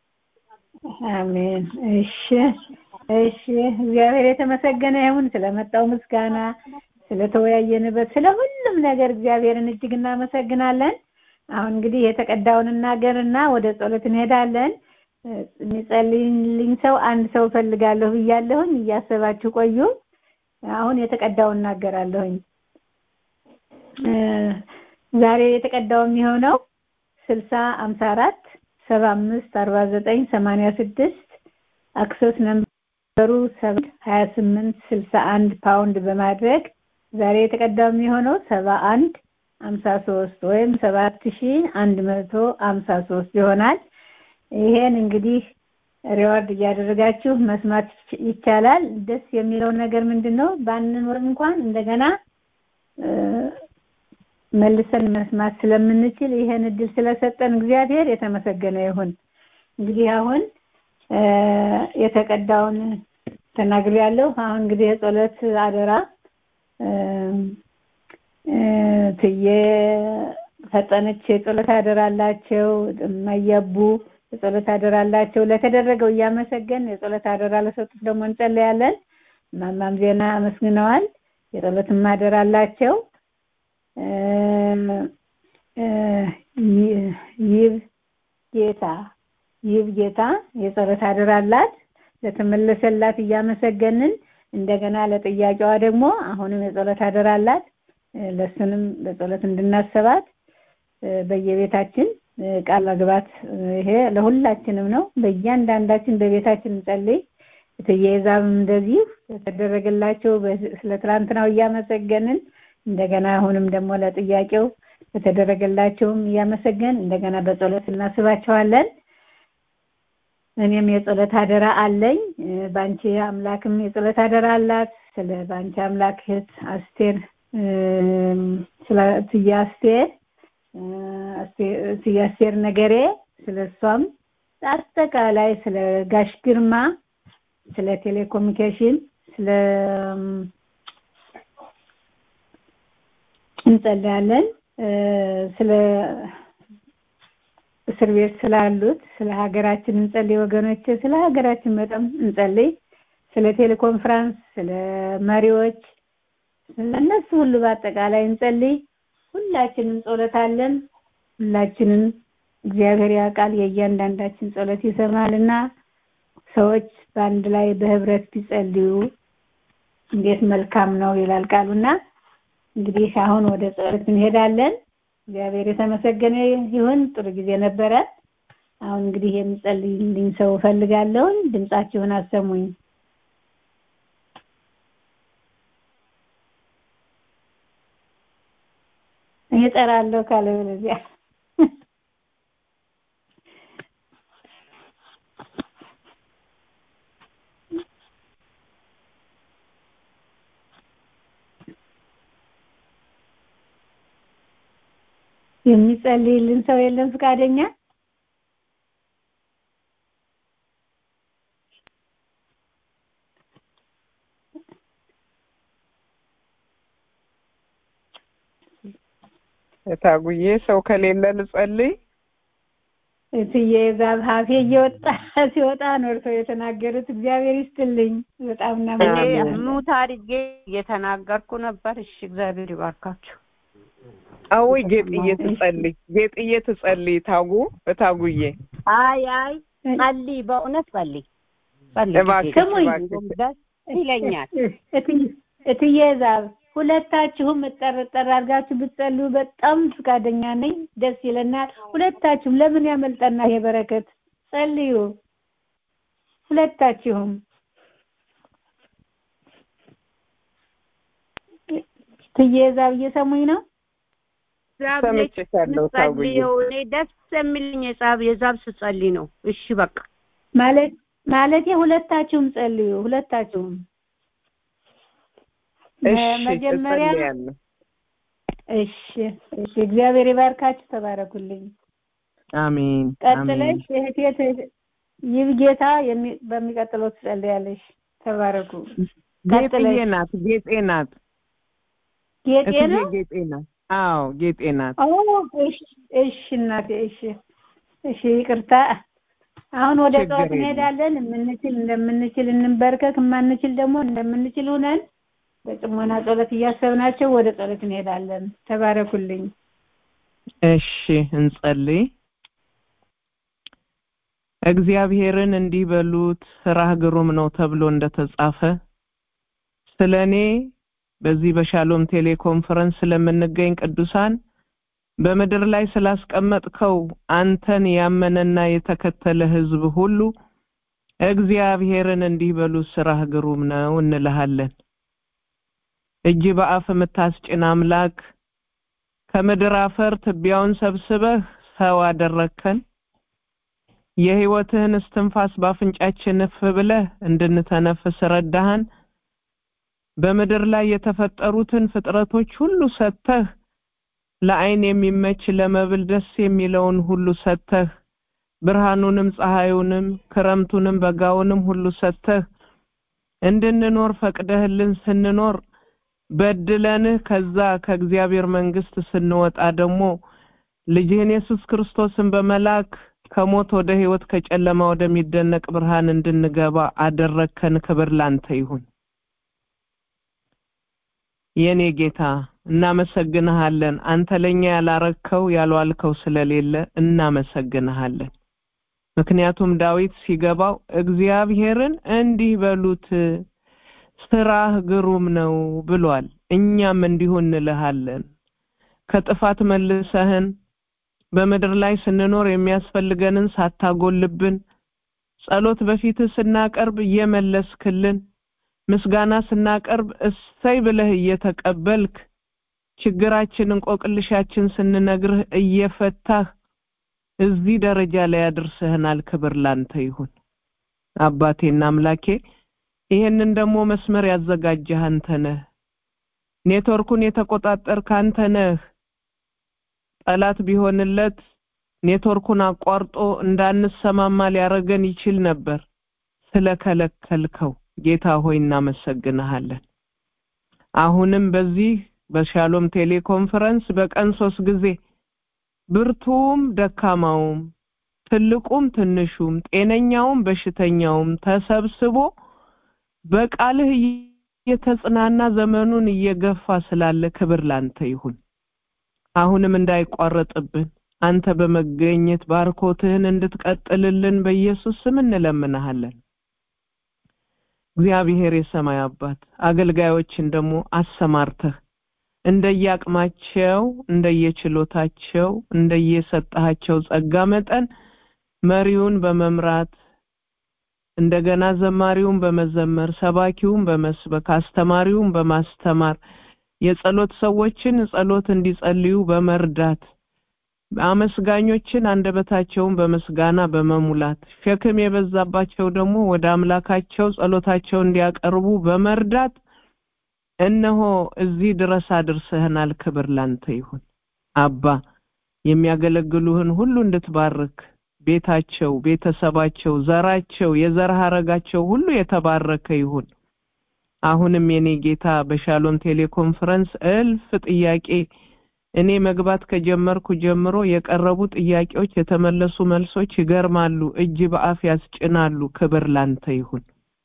አሜን። እሺ እሺ። እግዚአብሔር የተመሰገነ ይሁን ስለመጣው ምስጋና፣ ስለተወያየንበት፣ ስለ ሁሉም ነገር እግዚአብሔርን እጅግ እናመሰግናለን። አሁን እንግዲህ የተቀዳውን እናገርና ወደ ጸሎት እንሄዳለን። የሚጸልይልኝ ሰው አንድ ሰው ፈልጋለሁ ብያለሁኝ። እያሰባችሁ ቆዩ። አሁን የተቀዳውን እናገራለሁኝ። ዛሬ የተቀዳው የሚሆነው ስልሳ አምሳ አራት ሰባ አምስት አርባ ዘጠኝ ሰማንያ ስድስት አክሰስ ነምበሩ ሰባት ሀያ ስምንት ስልሳ አንድ ፓውንድ በማድረግ ዛሬ የተቀዳው የሚሆነው ሰባ አንድ አምሳ ሶስት ወይም ሰባት ሺ አንድ መቶ አምሳ ሶስት ይሆናል። ይሄን እንግዲህ ሪዋርድ እያደረጋችሁ መስማት ይቻላል። ደስ የሚለው ነገር ምንድን ነው? ባንኖር እንኳን እንደገና መልሰን መስማት ስለምንችል ይሄን እድል ስለሰጠን እግዚአብሔር የተመሰገነ ይሁን። እንግዲህ አሁን የተቀዳውን ተናግሬያለሁ። አሁን እንግዲህ የጸሎት አደራ ትዬ ፈጠነች የጸሎት አደራ አላቸው። መየቡ የጸሎት አደራ አላቸው። ለተደረገው እያመሰገን የጸሎት አደራ ለሰጡት ደግሞ እንጸለያለን። ማማም ዜና አመስግነዋል። የጸሎትም አደራ አላቸው። ይብ ጌታ ይብ ጌታ የጸሎት አደራ አላት። ለተመለሰላት እያመሰገንን እንደገና ለጥያቄዋ ደግሞ አሁንም የጸሎት አደራ አላት። ለሱንም በጸሎት እንድናስባት በየቤታችን ቃል መግባት ይሄ ለሁላችንም ነው። በእያንዳንዳችን በቤታችን እንጸልይ። እትየዛብም እንደዚህ የተደረገላቸው ስለ ትላንትናው እያመሰገንን እንደገና አሁንም ደግሞ ለጥያቄው የተደረገላቸውም እያመሰገን እንደገና በጸሎት እናስባቸዋለን። እኔም የጸሎት አደራ አለኝ። ባንቺ አምላክም የጸሎት አደራ አላት። ስለ ባንቺ አምላክ እህት አስቴር ስለ እትዬ አስቴር እትዬ አስቴር ነገሬ ስለ እሷም አጠቃላይ ስለ ጋሽ ግርማ ስለ ቴሌኮሙኒኬሽን ስለ እንጸልያለን ስለ እስር ቤት ስላሉት ስለ ሀገራችን እንጸልይ ወገኖች ስለ ሀገራችን በጣም እንጸልይ ስለ ቴሌኮንፈረንስ ስለ መሪዎች ስለነሱ ሁሉ በአጠቃላይ እንጸልይ ሁላችንም ጸሎት አለን ሁላችንም እግዚአብሔር ያውቃል የእያንዳንዳችን ጸሎት ይሰማልና ሰዎች በአንድ ላይ በህብረት ቢጸልዩ እንዴት መልካም ነው ይላል ቃሉና እንግዲህ አሁን ወደ ጸሎት እንሄዳለን እግዚአብሔር የተመሰገነ ይሁን ጥሩ ጊዜ ነበረ አሁን እንግዲህ የሚጸልይልኝ ሰው ፈልጋለሁ ድምጻችሁን አሰሙኝ እጠራለሁ ካለ በለዚያ የሚጸልይልን ሰው የለም ፍቃደኛ እታጉዬ ሰው ከሌለ ልጸልይ እትዬ ዛብ ሀፌ እየወጣ ሲወጣ ነው እርሶ የተናገሩት እግዚአብሔር ይስጥልኝ በጣም እኔ እናመሰግናለን ሙት አድርጌ እየተናገርኩ ነበር እሺ እግዚአብሔር ይባርካችሁ አውይ ጌጥዬ ትጸልይ ጌጥዬ ትጸልይ ታጉ እታጉዬ አይ አይ ጸልይ በእውነት ጸልይ ጸልይ እባክሽ ስሙኝ። እባክሽ ደስ ይለኛል እትዬ- እትዬ ዛብ ሁለታችሁም እጠር እጠር አድርጋችሁ ብትጸልዩ በጣም ፍቃደኛ ነኝ ደስ ይለናል ሁለታችሁም ለምን ያመልጠና ይሄ በረከት ጸልዩ ሁለታችሁም እትዬ ዛብ እየሰሙኝ ነው ሰምቼሻለሁ ታጉዬ ጸልየው እኔ ደስ የሚልኝ የዛብ የዛብ ስጸልይ ነው እሺ በቃ ማለት ማለት ሁለታችሁም ጸልዩ ሁለታችሁም እሺ መጀመሪያ እጸልያለሁ እሺ እሺ እግዚአብሔር ይባርካችሁ ተባረኩልኝ አሜን አሜን ቀጥለሽ እህቴ ት- ይብጌታ የሚ- በሚቀጥለው ትጸልያለሽ ተባረኩ ጌጥዬ ቀጥለሽ ናት ጌጤ ናት ጌጤ እትዬ ነው ጌጤ ናት አዎ ጌጤ ናት ኦ እሺ እሺ እናቴ እሺ እሺ ይቅርታ አሁን ወደ ችግር ጸሎት የለም። እንሄዳለን የምንችል እንደምንችል እንበርከክ የማንችል ደግሞ እንደምንችል ሆነን በጽሞና ጸሎት እያሰብናቸው ወደ ጸሎት እንሄዳለን ተባረኩልኝ እሺ እንጸልይ እግዚአብሔርን እንዲህ በሉት ስራህ ግሩም ነው ተብሎ እንደተጻፈ ስለ እኔ በዚህ በሻሎም ቴሌኮንፈረንስ ስለምንገኝ ቅዱሳን በምድር ላይ ስላስቀመጥከው አንተን ያመነና የተከተለ ህዝብ ሁሉ እግዚአብሔርን እንዲህ በሉት ስራህ ግሩም ነው እንልሃለን እጅ በአፍ የምታስጭን አምላክ ከምድር አፈር ትቢያውን ሰብስበህ ሰው አደረግከን የህይወትህን እስትንፋስ ባፍንጫችን እፍ ብለህ እንድንተነፍስ ረዳሃን በምድር ላይ የተፈጠሩትን ፍጥረቶች ሁሉ ሰጥተህ ለአይን የሚመች ለመብል ደስ የሚለውን ሁሉ ሰጥተህ ብርሃኑንም ፀሐዩንም ክረምቱንም በጋውንም ሁሉ ሰጥተህ እንድንኖር ፈቅደህልን ስንኖር በድለንህ ከዛ ከእግዚአብሔር መንግስት ስንወጣ ደግሞ ልጅህን ኢየሱስ ክርስቶስን በመላክ ከሞት ወደ ህይወት ከጨለማ ወደሚደነቅ ብርሃን እንድንገባ አደረግከን ክብር ላንተ ይሁን የኔ ጌታ እናመሰግንሃለን አንተ ለኛ ያላረከው ያልዋልከው ስለሌለ እናመሰግንሃለን ምክንያቱም ዳዊት ሲገባው እግዚአብሔርን እንዲህ በሉት ስራህ ግሩም ነው ብሏል። እኛም እንዲሁ እንልሃለን። ከጥፋት መልሰህን በምድር ላይ ስንኖር የሚያስፈልገንን ሳታጎልብን ጸሎት በፊትህ ስናቀርብ እየመለስክልን ምስጋና ስናቀርብ እሰይ ብለህ እየተቀበልክ ችግራችን እንቆቅልሻችን ስንነግርህ እየፈታህ እዚህ ደረጃ ላይ አድርሰህናል። ክብር ላንተ ይሁን አባቴና አምላኬ። ይሄንን ደግሞ መስመር ያዘጋጀህ አንተ ነህ። ኔትወርኩን የተቆጣጠርክ አንተ ነህ። ጠላት ቢሆንለት ኔትወርኩን አቋርጦ እንዳንሰማማ ሊያረገን ይችል ነበር። ስለከለከልከው ጌታ ሆይ እናመሰግንሃለን። አሁንም በዚህ በሻሎም ቴሌኮንፈረንስ በቀን ሶስት ጊዜ ብርቱም ደካማውም ትልቁም ትንሹም ጤነኛውም በሽተኛውም ተሰብስቦ በቃልህ እየተጽናና ዘመኑን እየገፋ ስላለ ክብር ላንተ ይሁን። አሁንም እንዳይቋረጥብን አንተ በመገኘት ባርኮትህን እንድትቀጥልልን በኢየሱስ ስም እንለምንሃለን። እግዚአብሔር የሰማይ አባት አገልጋዮችን ደግሞ አሰማርተህ እንደየአቅማቸው እንደየችሎታቸው እንደየሰጣቸው ጸጋ መጠን መሪውን በመምራት እንደገና ዘማሪውን በመዘመር ሰባኪውን በመስበክ አስተማሪውን በማስተማር የጸሎት ሰዎችን ጸሎት እንዲጸልዩ በመርዳት አመስጋኞችን አንደበታቸውን በምስጋና በመሙላት ሸክም የበዛባቸው ደግሞ ወደ አምላካቸው ጸሎታቸው እንዲያቀርቡ በመርዳት እነሆ እዚህ ድረስ አድርሰህናል። ክብር ላንተ ይሁን አባ። የሚያገለግሉህን ሁሉ እንድትባርክ ቤታቸው፣ ቤተሰባቸው፣ ዘራቸው፣ የዘር ሐረጋቸው ሁሉ የተባረከ ይሁን። አሁንም የኔ ጌታ በሻሎም ቴሌኮንፈረንስ እልፍ ጥያቄ እኔ መግባት ከጀመርኩ ጀምሮ የቀረቡ ጥያቄዎች የተመለሱ መልሶች ይገርማሉ፣ እጅ በአፍ ያስጭናሉ። ክብር ላንተ ይሁን።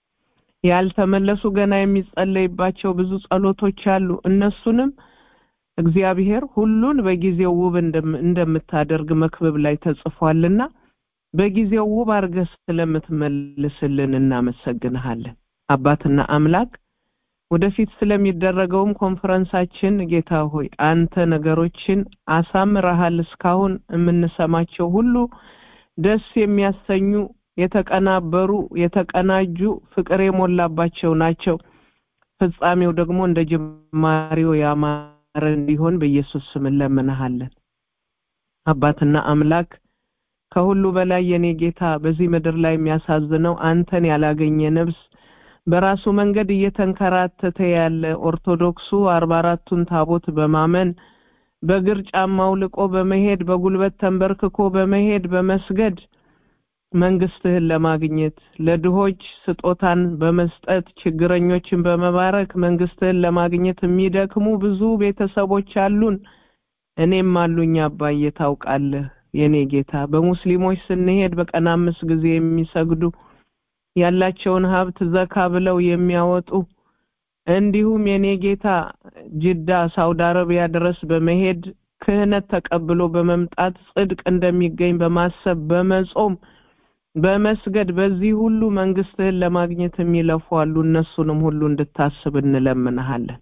ያልተመለሱ ገና የሚጸለይባቸው ብዙ ጸሎቶች አሉ። እነሱንም እግዚአብሔር ሁሉን በጊዜው ውብ እንደምታደርግ መክብብ ላይ ተጽፏልና በጊዜው ውብ አድርገህ ስለምትመልስልን እናመሰግንሃለን። አባትና አምላክ ወደፊት ስለሚደረገውም ኮንፈረንሳችን ጌታ ሆይ አንተ ነገሮችን አሳምረሃል። እስካሁን የምንሰማቸው ሁሉ ደስ የሚያሰኙ የተቀናበሩ፣ የተቀናጁ፣ ፍቅር የሞላባቸው ናቸው። ፍጻሜው ደግሞ እንደ ጅማሬው ያማረ እንዲሆን በኢየሱስ ስም እንለምንሃለን። አባትና አምላክ ከሁሉ በላይ የኔ ጌታ በዚህ ምድር ላይ የሚያሳዝነው አንተን ያላገኘ ነፍስ በራሱ መንገድ እየተንከራተተ ያለ ኦርቶዶክሱ አርባ አራቱን ታቦት በማመን በእግር ጫማው ልቆ በመሄድ በጉልበት ተንበርክኮ በመሄድ በመስገድ መንግስትህን ለማግኘት ለድሆች ስጦታን በመስጠት ችግረኞችን በመባረክ መንግስትህን ለማግኘት የሚደክሙ ብዙ ቤተሰቦች አሉን። እኔም አሉኝ አባዬ ታውቃለህ የኔ ጌታ። በሙስሊሞች ስንሄድ በቀን አምስት ጊዜ የሚሰግዱ ያላቸውን ሀብት ዘካ ብለው የሚያወጡ እንዲሁም የኔ ጌታ ጅዳ ሳውዲ አረቢያ ድረስ በመሄድ ክህነት ተቀብሎ በመምጣት ጽድቅ እንደሚገኝ በማሰብ በመጾም በመስገድ በዚህ ሁሉ መንግስትህን ለማግኘት የሚለፉ አሉ። እነሱንም ሁሉ እንድታስብ እንለምንሃለን።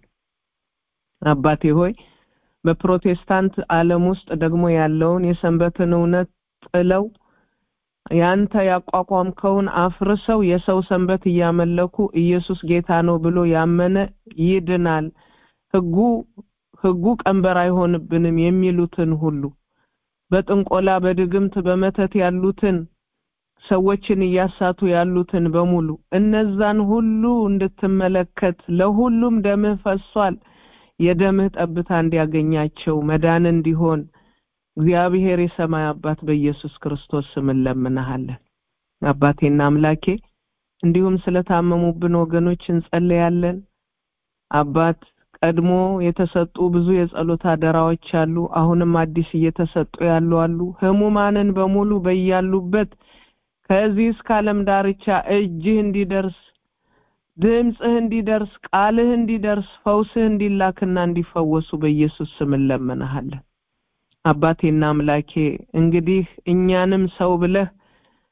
አባቴ ሆይ በፕሮቴስታንት ዓለም ውስጥ ደግሞ ያለውን የሰንበትን እውነት ጥለው ያንተ ያቋቋምከውን አፍርሰው የሰው ሰንበት እያመለኩ ኢየሱስ ጌታ ነው ብሎ ያመነ ይድናል፣ ህጉ ህጉ ቀንበር አይሆንብንም የሚሉትን ሁሉ በጥንቆላ በድግምት በመተት ያሉትን ሰዎችን እያሳቱ ያሉትን በሙሉ እነዛን ሁሉ እንድትመለከት ለሁሉም ደምህ ፈሷል። የደምህ ጠብታ እንዲያገኛቸው መዳን እንዲሆን እግዚአብሔር የሰማይ አባት በኢየሱስ ክርስቶስ ስም እንለምንሃለን። አባቴና አምላኬ እንዲሁም ስለታመሙብን ወገኖች እንጸልያለን። አባት ቀድሞ የተሰጡ ብዙ የጸሎት አደራዎች አሉ። አሁንም አዲስ እየተሰጡ ያሉ አሉ። ህሙማንን በሙሉ በያሉበት ከዚህ እስከ ዓለም ዳርቻ እጅህ እንዲደርስ ድምፅህ እንዲደርስ ቃልህ እንዲደርስ ፈውስህ እንዲላክና እንዲፈወሱ በኢየሱስ ስም እንለምንሃለን። አባቴና አምላኬ እንግዲህ እኛንም ሰው ብለህ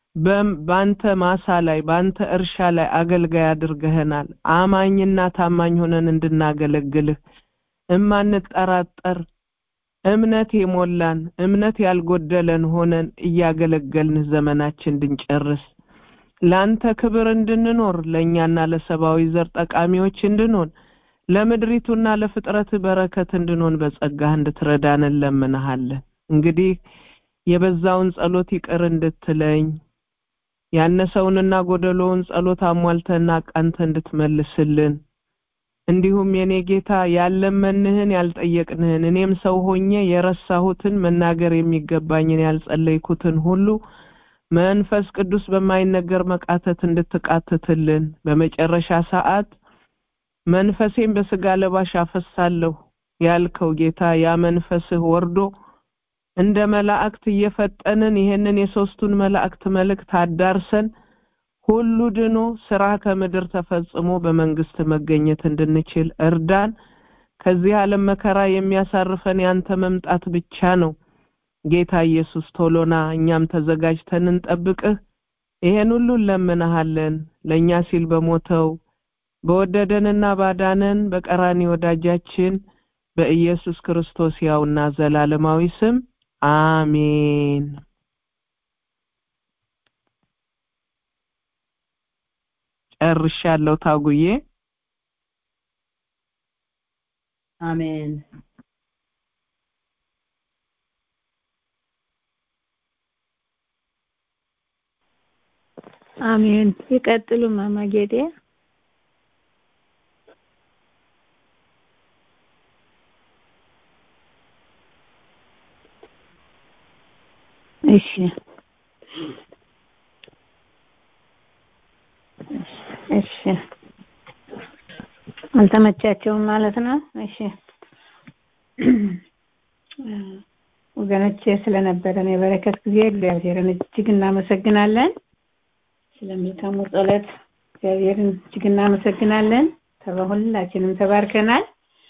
በአንተ ማሳ ላይ በአንተ እርሻ ላይ አገልጋይ አድርገህናል። አማኝና ታማኝ ሆነን እንድናገለግልህ እማንጠራጠር እምነት የሞላን እምነት ያልጎደለን ሆነን እያገለገልንህ ዘመናችን እንድንጨርስ ለአንተ ክብር እንድንኖር ለእኛና ለሰብአዊ ዘር ጠቃሚዎች እንድንሆን ለምድሪቱና ለፍጥረት በረከት እንድንሆን በጸጋህ እንድትረዳን እንለምንሃለን። እንግዲህ የበዛውን ጸሎት ይቅር እንድትለኝ ያነሰውንና ጎደሎውን ጸሎት አሟልተና ቃንተ እንድትመልስልን እንዲሁም የኔ ጌታ ያለመንህን ያልጠየቅንህን እኔም ሰው ሆኜ የረሳሁትን መናገር የሚገባኝን ያልጸለይኩትን ሁሉ መንፈስ ቅዱስ በማይነገር መቃተት እንድትቃትትልን በመጨረሻ ሰዓት መንፈሴን በስጋ ለባሽ አፈሳለሁ ያልከው ጌታ ያ መንፈስህ ወርዶ እንደ መላእክት እየፈጠንን ይሄንን የሶስቱን መላእክት መልእክት አዳርሰን ሁሉ ድኖ ስራ ከምድር ተፈጽሞ በመንግስት መገኘት እንድንችል እርዳን። ከዚህ ዓለም መከራ የሚያሳርፈን ያንተ መምጣት ብቻ ነው። ጌታ ኢየሱስ ቶሎና እኛም ተዘጋጅተን እንጠብቅህ። ይሄን ሁሉ እንለምንሃለን ለእኛ ሲል በሞተው በወደደንና ባዳነን በቀራኒ ወዳጃችን በኢየሱስ ክርስቶስ ያውና ዘላለማዊ ስም አሜን። ጨርሻለሁ ታጉዬ። አሜን። አሜን። ይቀጥሉ ማማ ጌጤ። እሺ እሺ አልተመቻቸውም ማለት ነው። እሺ ወገኖቼ ስለነበረን የበረከት ጊዜ እግዚአብሔርን እጅግ እናመሰግናለን። ስለ መልካሙ ጸሎት እግዚአብሔርን እጅግ እናመሰግናለን። ሁላችንም ተባርከናል።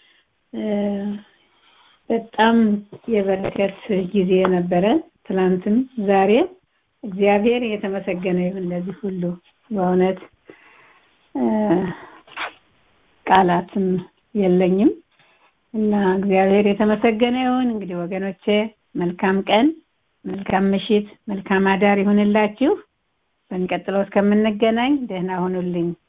በጣም የበረከት ጊዜ ነበረን። ትላንትም ዛሬ እግዚአብሔር የተመሰገነ ይሁን ለዚህ ሁሉ በእውነት ቃላትም የለኝም እና እግዚአብሔር የተመሰገነ ይሁን። እንግዲህ ወገኖቼ መልካም ቀን፣ መልካም ምሽት፣ መልካም አዳር ይሁንላችሁ። በሚቀጥለው እስከምንገናኝ ደህና ሁኑልኝ።